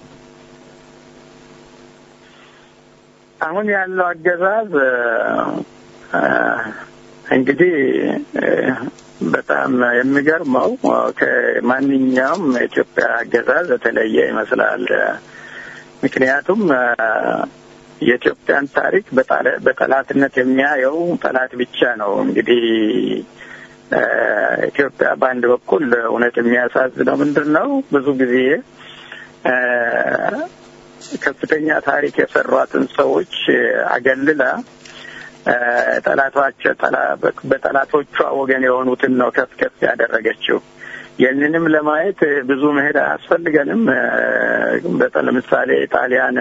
አሁን ያለው አገዛዝ እንግዲህ በጣም የሚገርመው ከማንኛውም የኢትዮጵያ አገዛዝ የተለየ ይመስላል። ምክንያቱም የኢትዮጵያን ታሪክ በጠላትነት የሚያየው ጠላት ብቻ ነው። እንግዲህ ኢትዮጵያ በአንድ በኩል እውነት የሚያሳዝነው ምንድን ነው? ብዙ ጊዜ ከፍተኛ ታሪክ የሰሯትን ሰዎች አገልላ ጠላቶች በጠላቶቿ ወገን የሆኑትን ነው ከፍ ከፍ ያደረገችው። ይህንንም ለማየት ብዙ መሄድ አያስፈልገንም። ለምሳሌ ጣሊያን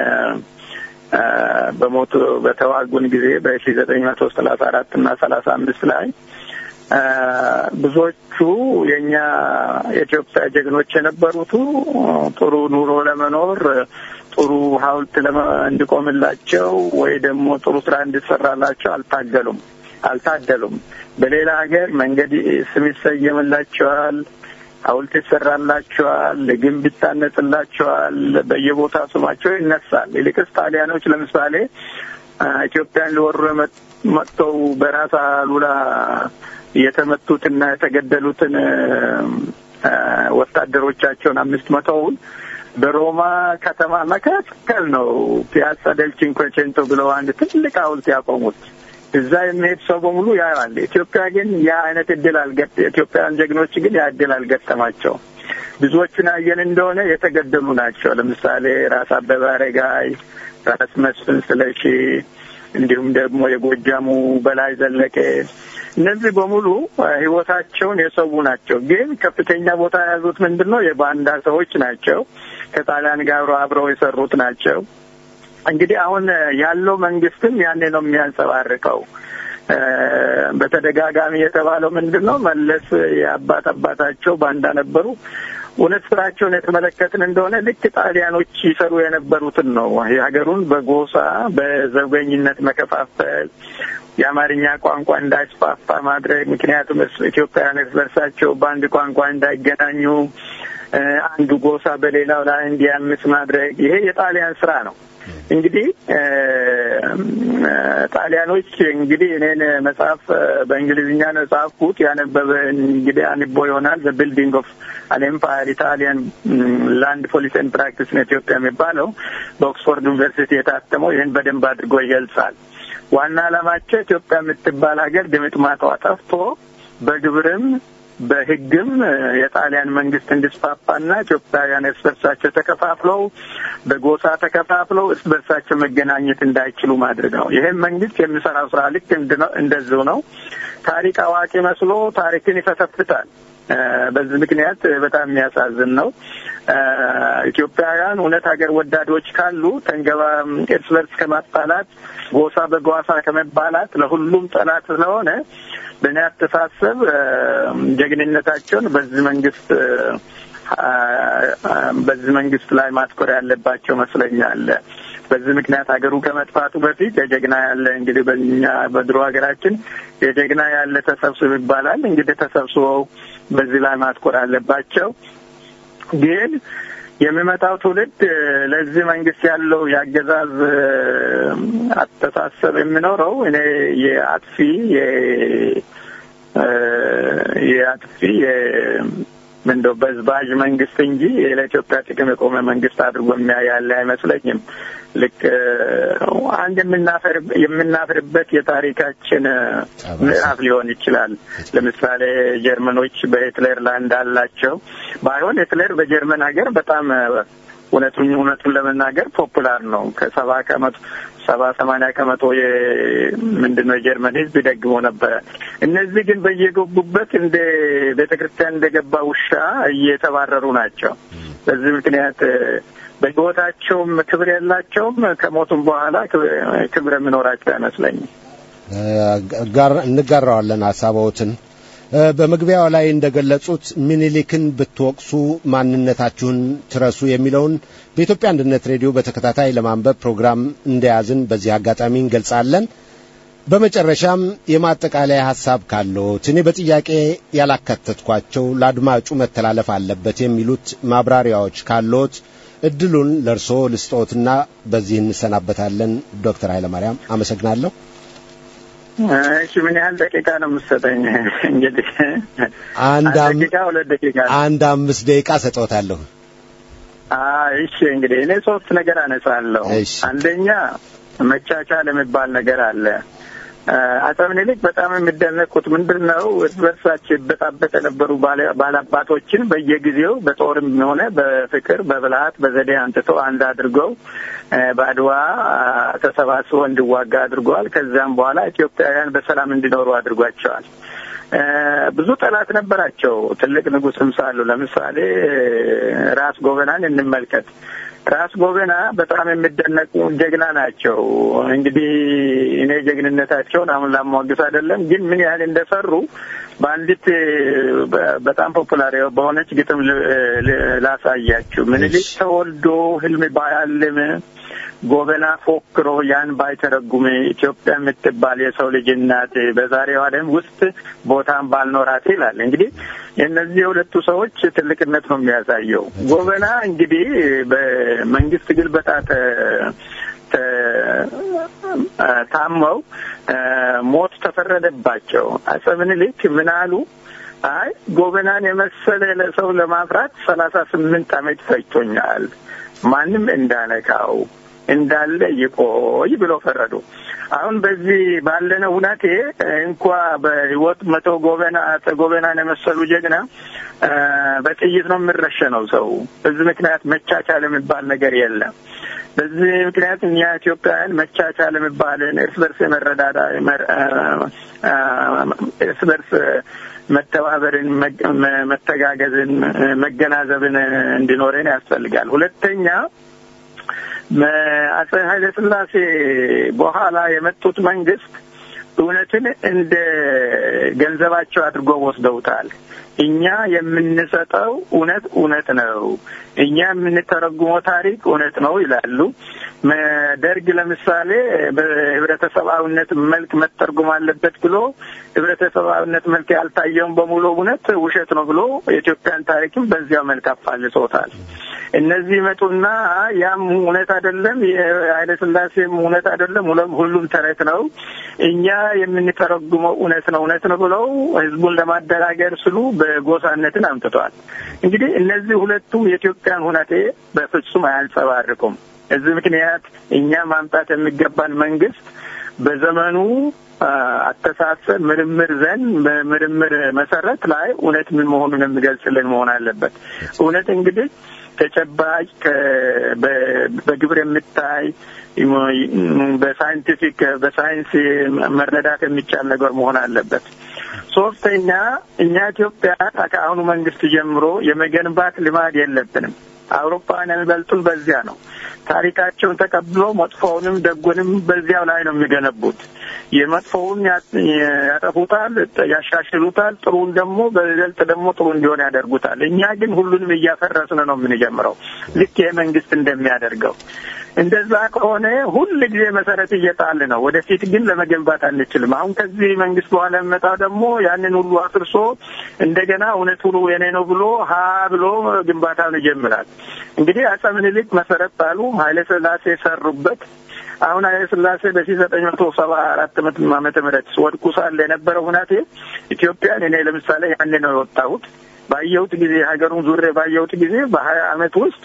በሞቱ በተዋጉን ጊዜ በሺ ዘጠኝ መቶ ሰላሳ አራት እና ሰላሳ አምስት ላይ ብዙዎቹ የእኛ የኢትዮጵያ ጀግኖች የነበሩቱ ጥሩ ኑሮ ለመኖር ጥሩ ሐውልት እንዲቆምላቸው ወይ ደግሞ ጥሩ ስራ እንዲሰራላቸው አልታገሉም አልታደሉም። በሌላ ሀገር መንገድ ስም ይሰየምላቸዋል፣ ሐውልት ይሰራላቸዋል፣ ግንብ ይታነጽላቸዋል፣ በየቦታ ስማቸው ይነሳል። ይልቅስ ጣሊያኖች ለምሳሌ ኢትዮጵያን ሊወሩ መጥተው በራስ አሉላ የተመቱትና የተገደሉትን ወታደሮቻቸውን አምስት መቶውን በሮማ ከተማ መካከል ነው ፒያሳ ደል ቺንኮቼንቶ ብለው አንድ ትልቅ ሐውልት ያቆሙት። እዛ የሚሄድ ሰው በሙሉ ያያል። ኢትዮጵያ ግን ያ አይነት እድል አልገጥ ኢትዮጵያውያን ጀግኖች ግን ያ እድል አልገጠማቸው። ብዙዎቹን ያየን እንደሆነ የተገደሉ ናቸው። ለምሳሌ ራስ አበበ አረጋይ፣ ራስ መስፍን ስለሺ እንዲሁም ደግሞ የጎጃሙ በላይ ዘለቀ እነዚህ በሙሉ ህይወታቸውን የሰው ናቸው። ግን ከፍተኛ ቦታ የያዙት ምንድን ነው? የባንዳ ሰዎች ናቸው። ከጣሊያን ጋር አብረው የሰሩት ናቸው። እንግዲህ አሁን ያለው መንግስትም ያኔ ነው የሚያንጸባርቀው። በተደጋጋሚ የተባለው ምንድን ነው? መለስ የአባት አባታቸው ባንዳ ነበሩ። እውነት ስራቸውን የተመለከትን እንደሆነ ልክ ጣሊያኖች ይሰሩ የነበሩትን ነው። የሀገሩን በጎሳ በዘውገኝነት መከፋፈል፣ የአማርኛ ቋንቋ እንዳይስፋፋ ማድረግ። ምክንያቱም ኢትዮጵያውያን እርስ በርሳቸው በአንድ ቋንቋ እንዳይገናኙ፣ አንዱ ጎሳ በሌላው ላይ እንዲያምስ ማድረግ። ይሄ የጣሊያን ስራ ነው። እንግዲህ ጣሊያኖች እንግዲህ እኔን መጽሐፍ በእንግሊዝኛ ነው የጻፍኩት። ያነበበ እንግዲህ አንቦ ይሆናል። ዘ ቢልዲንግ ኦፍ አን ኤምፓየር ኢታሊያን ላንድ ፖሊሲ ኤንድ ፕራክቲስ ነው ኢትዮጵያ የሚባለው በኦክስፎርድ ዩኒቨርሲቲ የታተመው ይህን በደንብ አድርጎ ይገልጻል። ዋና ዓላማቸው ኢትዮጵያ የምትባል ሀገር ድምጥማጧ ጠፍቶ በግብርም በሕግም የጣሊያን መንግስት እንዲስፋፋና ኢትዮጵያውያን እርስ በርሳቸው ተከፋፍለው በጎሳ ተከፋፍለው እርስ በርሳቸው መገናኘት እንዳይችሉ ማድረግ ነው። ይህም መንግስት የሚሰራው ስራ ልክ እንደዚሁ ነው። ታሪክ አዋቂ መስሎ ታሪክን ይፈተፍታል። በዚህ ምክንያት በጣም የሚያሳዝን ነው። ኢትዮጵያውያን እውነት ሀገር ወዳዶች ካሉ ተንገባ እርስ በርስ ከማጣላት ጎሳ በጓሳ ከመባላት ለሁሉም ጠላት ስለሆነ በእኔ አስተሳሰብ ጀግንነታቸውን በዚህ መንግስት በዚህ መንግስት ላይ ማትኮር ያለባቸው መስለኛል። በዚህ ምክንያት ሀገሩ ከመጥፋቱ በፊት የጀግና ያለ እንግዲህ በኛ በድሮ ሀገራችን የጀግና ያለ ተሰብስብ ይባላል። እንግዲህ ተሰብስበው በዚህ ላይ ማትኮር አለባቸው። ግን የሚመጣው ትውልድ ለዚህ መንግስት ያለው የአገዛዝ አስተሳሰብ የሚኖረው እኔ የአጥፊ የአጥፊ ምንደው በዝባዥ መንግስት እንጂ ለኢትዮጵያ ጥቅም የቆመ መንግስት አድርጎ የሚያይ ያለ አይመስለኝም። ልክ አንድ የምናፍርበት የታሪካችን ምዕራፍ ሊሆን ይችላል። ለምሳሌ ጀርመኖች በሂትለር ላይ እንዳላቸው ባይሆን ሂትለር በጀርመን ሀገር በጣም እውነቱን እውነቱን ለመናገር ፖፑላር ነው። ከሰባ ከመቶ ሰባ ሰማንያ ከመቶ ምንድን ነው የጀርመን ህዝብ ይደግሞ ነበረ። እነዚህ ግን በየገቡበት እንደ ቤተ ክርስቲያን እንደገባ ውሻ እየተባረሩ ናቸው። በዚህ ምክንያት በህይወታቸውም ክብር የላቸውም። ከሞቱም በኋላ ክብር የሚኖራቸው አይመስለኝም። እንጋራዋለን ሀሳቦትን በመግቢያው ላይ እንደገለጹት ሚኒሊክን ብትወቅሱ ማንነታችሁን ትረሱ የሚለውን በኢትዮጵያ አንድነት ሬዲዮ በተከታታይ ለማንበብ ፕሮግራም እንደያዝን በዚህ አጋጣሚ እንገልጻለን። በመጨረሻም የማጠቃለያ ሀሳብ ካለዎት እኔ በጥያቄ ያላካተትኳቸው ለአድማጩ መተላለፍ አለበት የሚሉት ማብራሪያዎች ካለዎት እድሉን ለእርስዎ ልስጦትና በዚህ እንሰናበታለን። ዶክተር ኃይለማርያም አመሰግናለሁ። እሺ ምን ያህል ደቂቃ ነው የምትሰጠኝ? እንግዲህ አንድ ደቂቃ ሁለት ደቂቃ አንድ አምስት ደቂቃ ሰጠዎታለሁ። እሺ እንግዲህ እኔ ሶስት ነገር አነሳለሁ። አንደኛ መቻቻል የሚባል ነገር አለ። አፄ ምኒልክ በጣም የሚደነቁት ምንድን ነው? እርስ በርሳቸው ይበጣበጥ የነበሩ ባላባቶችን በየጊዜው በጦርም ሆነ በፍቅር በብልሃት በዘዴ አንጥተው አንድ አድርገው በአድዋ ተሰባስበው እንዲዋጋ አድርገዋል። ከዚያም በኋላ ኢትዮጵያውያን በሰላም እንዲኖሩ አድርጓቸዋል። ብዙ ጠላት ነበራቸው። ትልቅ ንጉሥም ሳሉ ለምሳሌ ራስ ጎበናን እንመልከት። ራስ ጎበና በጣም የሚደነቁ ጀግና ናቸው። እንግዲህ እኔ ጀግንነታቸውን አሁን ላሟግስ አይደለም፣ ግን ምን ያህል እንደሰሩ በአንዲት በጣም ፖፑላር በሆነች ግጥም ላሳያችሁ። ምኒልክ ተወልዶ ህልም ባያልም ጎበና ፎክሮ ያን ባይተረጉም ኢትዮጵያ የምትባል የሰው ልጅ እናት በዛሬው ዓለም ውስጥ ቦታን ባልኖራት ይላል። እንግዲህ የእነዚህ የሁለቱ ሰዎች ትልቅነት ነው የሚያሳየው። ጎበና እንግዲህ በመንግስት ግልበጣ ታመው ሞት ተፈረደባቸው። አፄ ምኒልክ ምን አሉ? አይ ጎበናን የመሰለ ለሰው ለማፍራት ሰላሳ ስምንት ዓመት ፈጅቶኛል። ማንም እንዳነካው እንዳለ ይቆይ ብሎ ፈረዱ። አሁን በዚህ ባለነው ሁናቴ እንኳ በህይወት መቶ ጎበና አፄ ጎበናን የመሰሉ ጀግና በጥይት ነው የምረሸነው ሰው። በዚህ ምክንያት መቻቻል የሚባል ነገር የለም። በዚህ ምክንያት እኛ ኢትዮጵያውያን መቻቻል የሚባልን እርስ በርስ የመረዳዳ እርስ በርስ መተባበርን፣ መተጋገዝን፣ መገናዘብን እንዲኖረን ያስፈልጋል። ሁለተኛ አፄ ኃይለ ሥላሴ በኋላ የመጡት መንግስት እውነትን እንደ ገንዘባቸው አድርጎ ወስደውታል። እኛ የምንሰጠው እውነት እውነት ነው፣ እኛ የምንተረጉመው ታሪክ እውነት ነው ይላሉ። ደርግ ለምሳሌ በህብረተሰባዊነት መልክ መተርጎም አለበት ብሎ ህብረተሰባዊነት መልክ ያልታየውን በሙሉ እውነት ውሸት ነው ብሎ የኢትዮጵያን ታሪክም በዚያው መልክ አፋልሶታል። እነዚህ ይመጡና ያም እውነት አይደለም፣ የኃይለ ሥላሴም እውነት አይደለም፣ ሁሉም ተረት ነው፣ እኛ የምንተረጉመው እውነት ነው እውነት ነው ብለው ህዝቡን ለማደራገር ስሉ በጎሳነትን አምጥተዋል። እንግዲህ እነዚህ ሁለቱም የኢትዮጵያን ሁናቴ በፍጹም አያንጸባርቁም። እዚህ ምክንያት እኛ ማምጣት የሚገባን መንግስት በዘመኑ አስተሳሰብ ምርምር ዘንድ በምርምር መሰረት ላይ እውነት ምን መሆኑን የሚገልጽልን መሆን አለበት። እውነት እንግዲህ ተጨባጭ በግብር የምታይ በሳይንቲፊክ በሳይንስ መረዳት የሚቻል ነገር መሆን አለበት። ሶስተኛ እኛ ኢትዮጵያ ከአሁኑ መንግስት ጀምሮ የመገንባት ልማድ የለብንም። አውሮፓውያን የሚበልጡን በዚያ ነው። ታሪካቸውን ተቀብሎ መጥፎውንም ደጉንም በዚያው ላይ ነው የሚገነቡት። የመጥፎውን ያጠፉታል፣ ያሻሽሉታል። ጥሩን ደግሞ በይበልጥ ደግሞ ጥሩ እንዲሆን ያደርጉታል። እኛ ግን ሁሉንም እያፈረስን ነው የምንጀምረው ልክ ይህ መንግስት እንደሚያደርገው። እንደዛ ከሆነ ሁል ጊዜ መሰረት እየጣል ነው። ወደፊት ግን ለመገንባት አንችልም። አሁን ከዚህ መንግስት በኋላ የሚመጣው ደግሞ ያንን ሁሉ አፍርሶ እንደገና እውነት ሁሉ የኔ ነው ብሎ ሀ ብሎ ግንባታውን ይጀምራል። እንግዲህ አፄ ምኒልክ መሰረት ጣሉ፣ ኃይለ ሥላሴ ሰሩበት። አሁን ኃይለ ሥላሴ በሺህ ዘጠኝ መቶ ሰባ አራት ዓመተ ምህረት ወድቁ ሳለ የነበረው ሁናቴ ኢትዮጵያን እኔ ለምሳሌ ያኔ ነው የወጣሁት ባየሁት ጊዜ ሀገሩን ዙሬ ባየሁት ጊዜ በሀያ አመት ውስጥ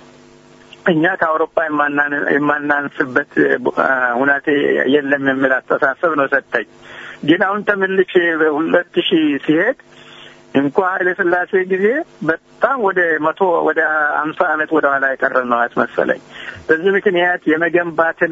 እኛ ከአውሮፓ የማናንስበት ሁናቴ የለም የሚል አስተሳሰብ ነው ሰጠኝ። ግን አሁን ተመልሼ በሁለት ሺህ ሲሄድ እንኳ ኃይለ ሥላሴ ጊዜ በጣም ወደ መቶ ወደ አምሳ አመት ወደ ኋላ የቀረ ነው ያስመሰለኝ። በዚህ ምክንያት የመገንባትን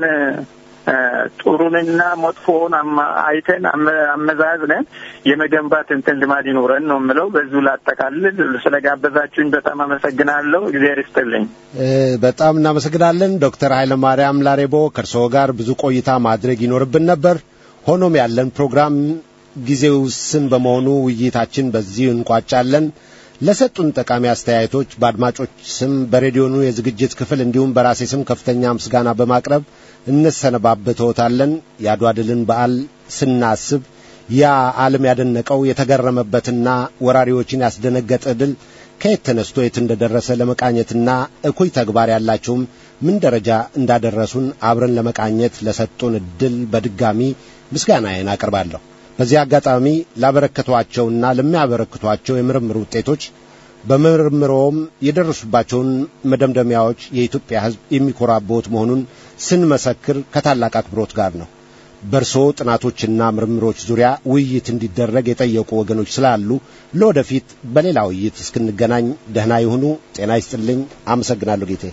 ጥሩንና መጥፎውን አይተን አመዛዝነን የመገንባት እንትን ልማድ ይኖረን ነው የምለው። በዚሁ ላጠቃልል። ስለጋበዛችሁኝ በጣም አመሰግናለሁ። እግዚአብሔር ይስጥልኝ። በጣም እናመሰግናለን ዶክተር ኃይለማርያም ላሬቦ። ከእርስዎ ጋር ብዙ ቆይታ ማድረግ ይኖርብን ነበር። ሆኖም ያለን ፕሮግራም ጊዜው ውስን በመሆኑ ውይይታችን በዚህ እንቋጫለን። ለሰጡን ጠቃሚ አስተያየቶች በአድማጮች ስም በሬዲዮኑ የዝግጅት ክፍል እንዲሁም በራሴ ስም ከፍተኛ ምስጋና በማቅረብ እንሰነባበተዎታለን። የአድዋ ድልን በዓል ስናስብ ያ ዓለም ያደነቀው የተገረመበትና ወራሪዎችን ያስደነገጠ ድል ከየት ተነስቶ የት እንደደረሰ ለመቃኘትና እኩይ ተግባር ያላቸውም ምን ደረጃ እንዳደረሱን አብረን ለመቃኘት ለሰጡን እድል በድጋሚ ምስጋናዬን አቀርባለሁ። በዚህ አጋጣሚ ላበረከቷቸውና ለሚያበረክቷቸው የምርምር ውጤቶች በምርምሮም የደረሱባቸውን መደምደሚያዎች የኢትዮጵያ ሕዝብ የሚኮራበት መሆኑን ስንመሰክር ከታላቅ አክብሮት ጋር ነው። በእርስዎ ጥናቶችና ምርምሮች ዙሪያ ውይይት እንዲደረግ የጠየቁ ወገኖች ስላሉ ለወደፊት በሌላ ውይይት እስክንገናኝ ደህና ይሁኑ። ጤና ይስጥልኝ። አመሰግናለሁ ጌቴ።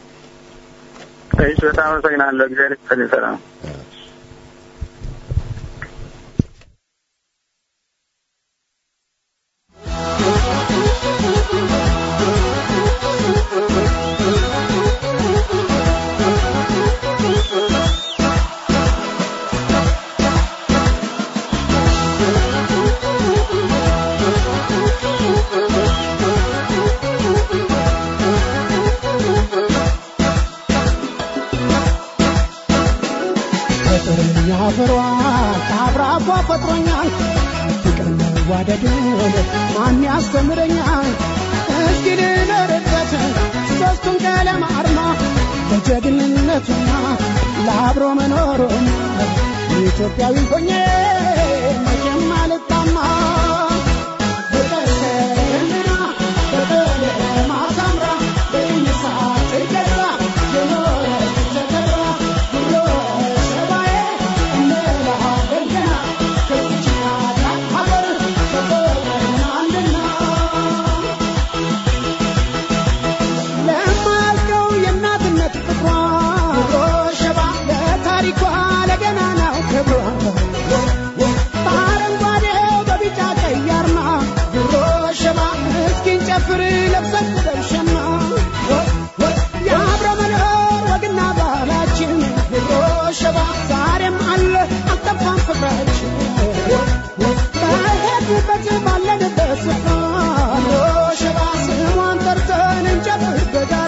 እሺ፣ በጣም አመሰግናለሁ። እግዚአብሔር ይስጥልኝ። ሰላም አፈሯ ከአብራኳ ፈጥሮኛል ፍቅር መዋደድን ማን ያስተምረኛል እስኪ ልኖርበት ሦስቱን ቀለም አርማ ለጀግንነቱና ለአብሮ መኖሩን ኢትዮጵያዊ ሆኜ መቼም አልጣማ በቀሰምና በቀለም አሳምራ በይሳት ገዛ የኖረች ተከብራ ብሎ ሰባዬ እንላለን ገና ከዚች ታላቅ ሀገር በፍቅር አንድና ለማያልቀው የእናትነት ፍቅሯ ሸባ ለታሪኳ ለገናናው ክብሯ በአረንጓዴው በቢጫ ቀይ አርማ ድሮ ሸባ እስኪን ጨፍር ለብሰን ደርሸና የአብረ መኖር ወግና ባህላችን ድሮ ሸባ ዛሬም አለ አልጠፋም ፍቅራችን በሄድንበት ባለንበት ስፍራ ድሮ ሸባ ስሟን ጠርተን እንጨፍር በጋራ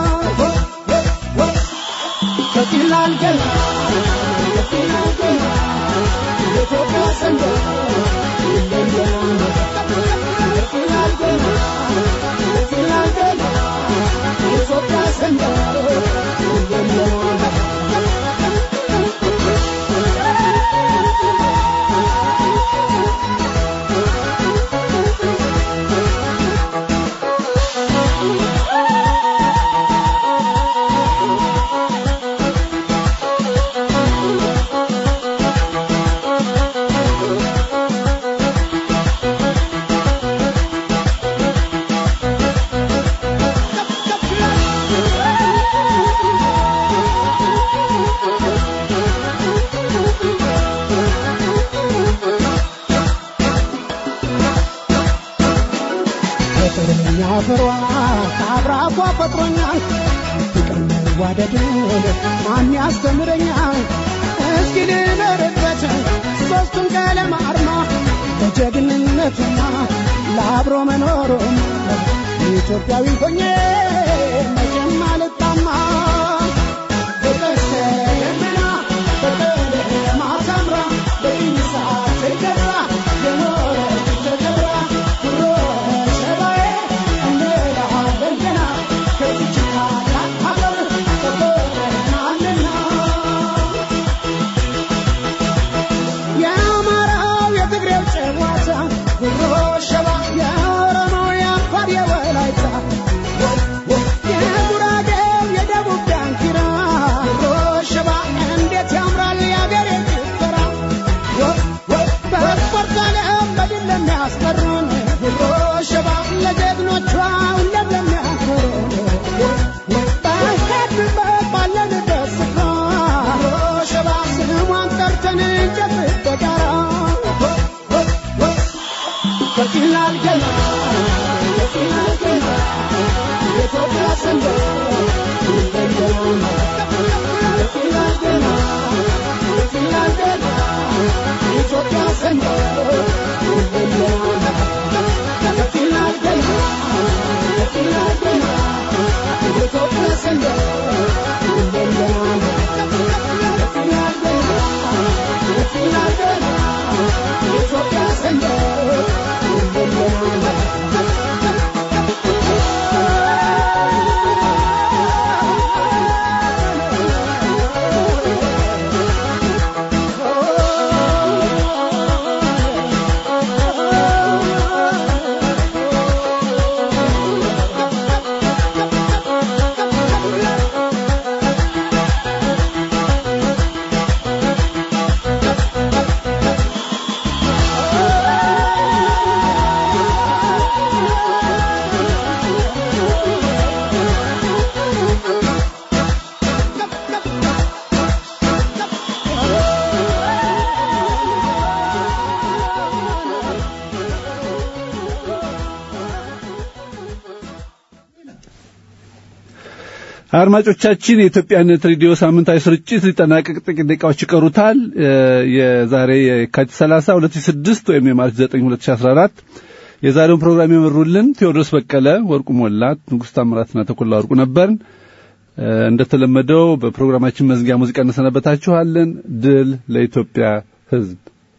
ከፍ ይላል ገና ከፍ ይላል ገና የኢትዮጵያ ሰንደቅ ይለያል ከፍ ይላል ገና ከፍ ይላል ገና የኢትዮጵያ ሰንደቅ ይለያል ፍቅርኛ ፍሯ ከአብራኳ ፈጥሮኛል ፍቅር መዋደድን ማን ያስተምረኛል እስኪ ልኖርበት ሦስቱን ቀለም አርማ ለጀግንነቱና ለአብሮ መኖሩም ኢትዮጵያዊ ሆኜ መቼም አልጣማ በቀስተ ደመና በቀለማ ታምራ በኢሳ ተከብራ የኖረች ተከብራ ኩሮ ሸባዬ እንላለን ገና ከዚች ታላቅ ሀገር ተቆጥረናልና የአማራው የትግሬው ጨዋታ ጉሮ ሸባ የኦሮሞው የአፋር የወላይታ የጉራጌው የደቡብ ዳንኪራ ጉሮ ሸባ እንዴት ያምራል የአገሬ ጭፈራ በስፖርት ዓለም በድል ለሚያስቀሩን ጉሮ ሸባ ለጀግኖቿ ሁሌም ለሚያኮሩን በሄድንበት ባለንበት ስፍራ ጉሮ ሸባ ስሟን ጠርተን እንጨብጥ በጋራ ከፊላል ገና ከፊላል ገና የኢትዮጵያ ሰንደቅ ይለየናል። ከፊላል ገና ከፊላል ገና የኢትዮጵያ ሰንደቅ ይለየናል። ከፊላል ገና ከፊላል ገና የኢትዮጵያ ሰንደቅ ይለየናል። ከፊላል ገና ከፊላል ገና የኢትዮጵያ ሰንደቅ አድማጮቻችን የኢትዮጵያነት ሬዲዮ ሳምንታዊ ስርጭት ሊጠናቀቅ ጥቂት ደቂቃዎች ይቀሩታል። የዛሬ የካቲት 30 2006 ወይም የማርች 9 2014 የዛሬውን ፕሮግራም የመሩልን ቴዎድሮስ በቀለ፣ ወርቁ ሞላት፣ ንጉሥ ታምራትና ተኮላ ወርቁ ነበርን። እንደተለመደው በፕሮግራማችን መዝጊያ ሙዚቃ እንሰነበታችኋለን። ድል ለኢትዮጵያ ሕዝብ።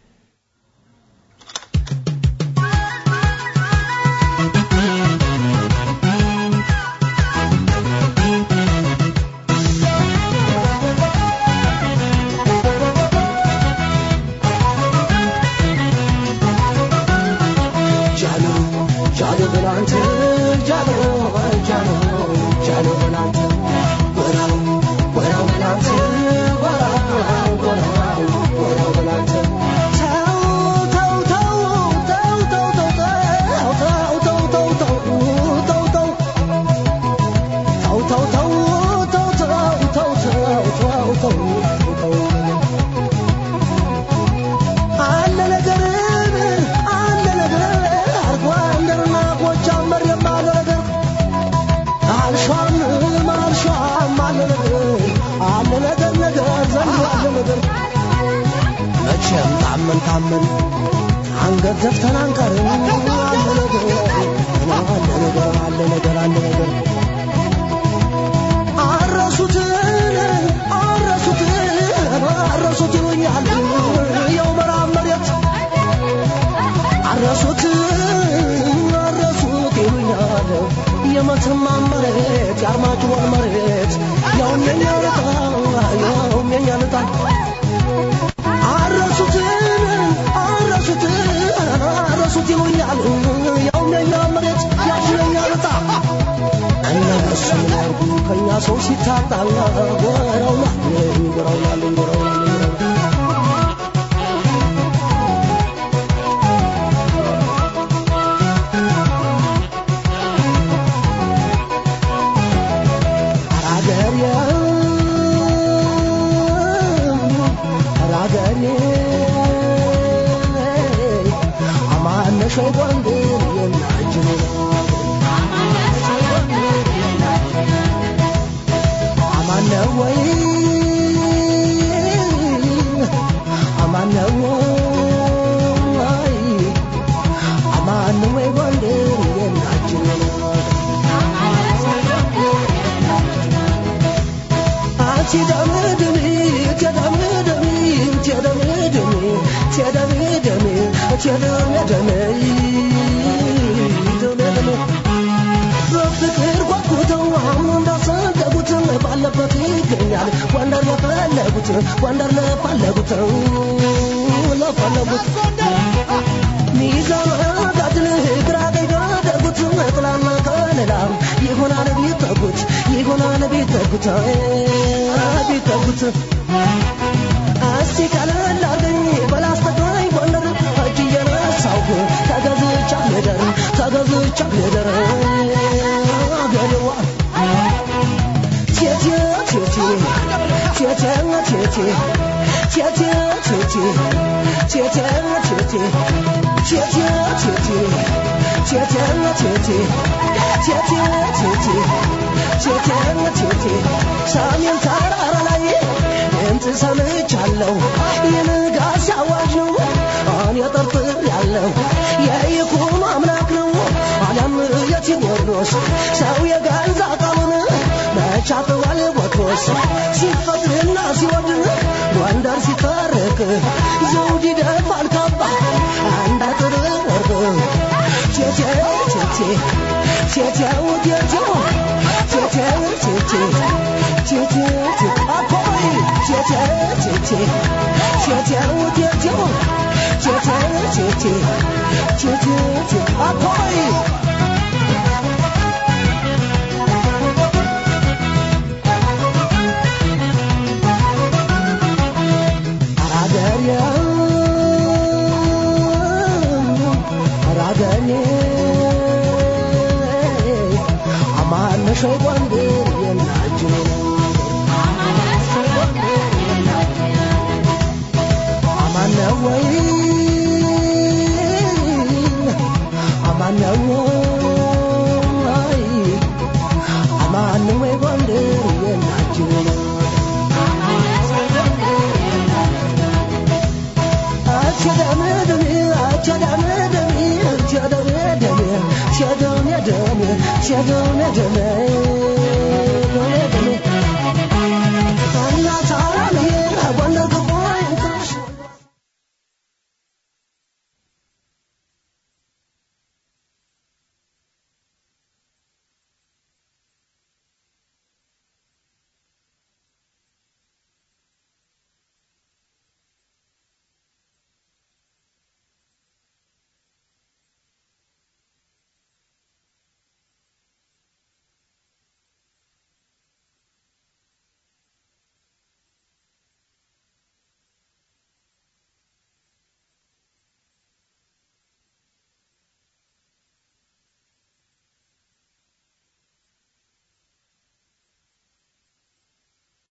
መቼም ታመን ታመን አንገት ዘፍተን አንቀርም። አለ ነገር አለ ነገር አለ ነገር አለ ነገር አረሱትን አረሱትን አረሱት ይሉኛል የው ምዕራብ መሬት አረሱት አረሱት ይሉኛል የመተማ መሬት የአርማጭሆን መሬት ያውም የኛ ልጣ ያውም የኛ ልጣ አረሱትን አረሱትን አረሱት ይሉኛል ያውም የኛ መሬት ያውም የኛ ልጣ እነሱ ምን ያርጉ ከእኛ ሰው ሲታጣ ጎረው ናለኝ ጎረው ናለኝ ጎረው ናለኝ ሸው ጎንደር የናጅን ጎንደር ለፈለጉት ጎንደር ለፈለጉት ለፈለጉት ሚዛን ጋትን ግራ ቀኝ ካደረጉት ጥላና ከለላ ይሆናል ቢጠጉት ይሆናል ቢጠጉት ቢጠጉት እስቲ ቀለል አርገኝ በላስተቃኝ ጎንደር እጅ እየነሳሁ ተገዝቻ ልደር ተገዝቻ ልደር አገሬዋ ቴቴ ቴቴ ቴቴ ቴቴ ቴቴ ቴቴ ቴቴ ቴቴ ቴቴ ቴቴ ቴቴ ቴቴ ቴቴ ቴቴ ቴቴ ቴቴ ሰሜን ተራራ ላይ ድምፅ ሰምቻለሁ የንጋት ሲያዋጅ ነው እኔ ጠርጥር ያለው የይኩኖ አምላክ ነው አሊያም የቴዎድሮስ ሰው የገዛ ቃሉን መቻጥዋል ቦትሮስ ሲፈቅድና ሲወድን ጎንደር ሲታረቅ ዘውድ ይደፋል ካባ አንድ አጥር ወርቅ ቴቴው ቴቴ ቴቴው ቴቴው ቴቴው ቴቴ ቴቴው ቴቴ አኮይ ቴቴው ቴቴ ቴቴው ቴቴው ቴቴው ቴቴ ቴቴው ቴቴ አኮይ ሸው ጎንደር የናችን አማነው ወይ አማነው ወይ አማነው ወይ ጎንደር የናችን Shadow, shadow, shadow, shadow, shadow,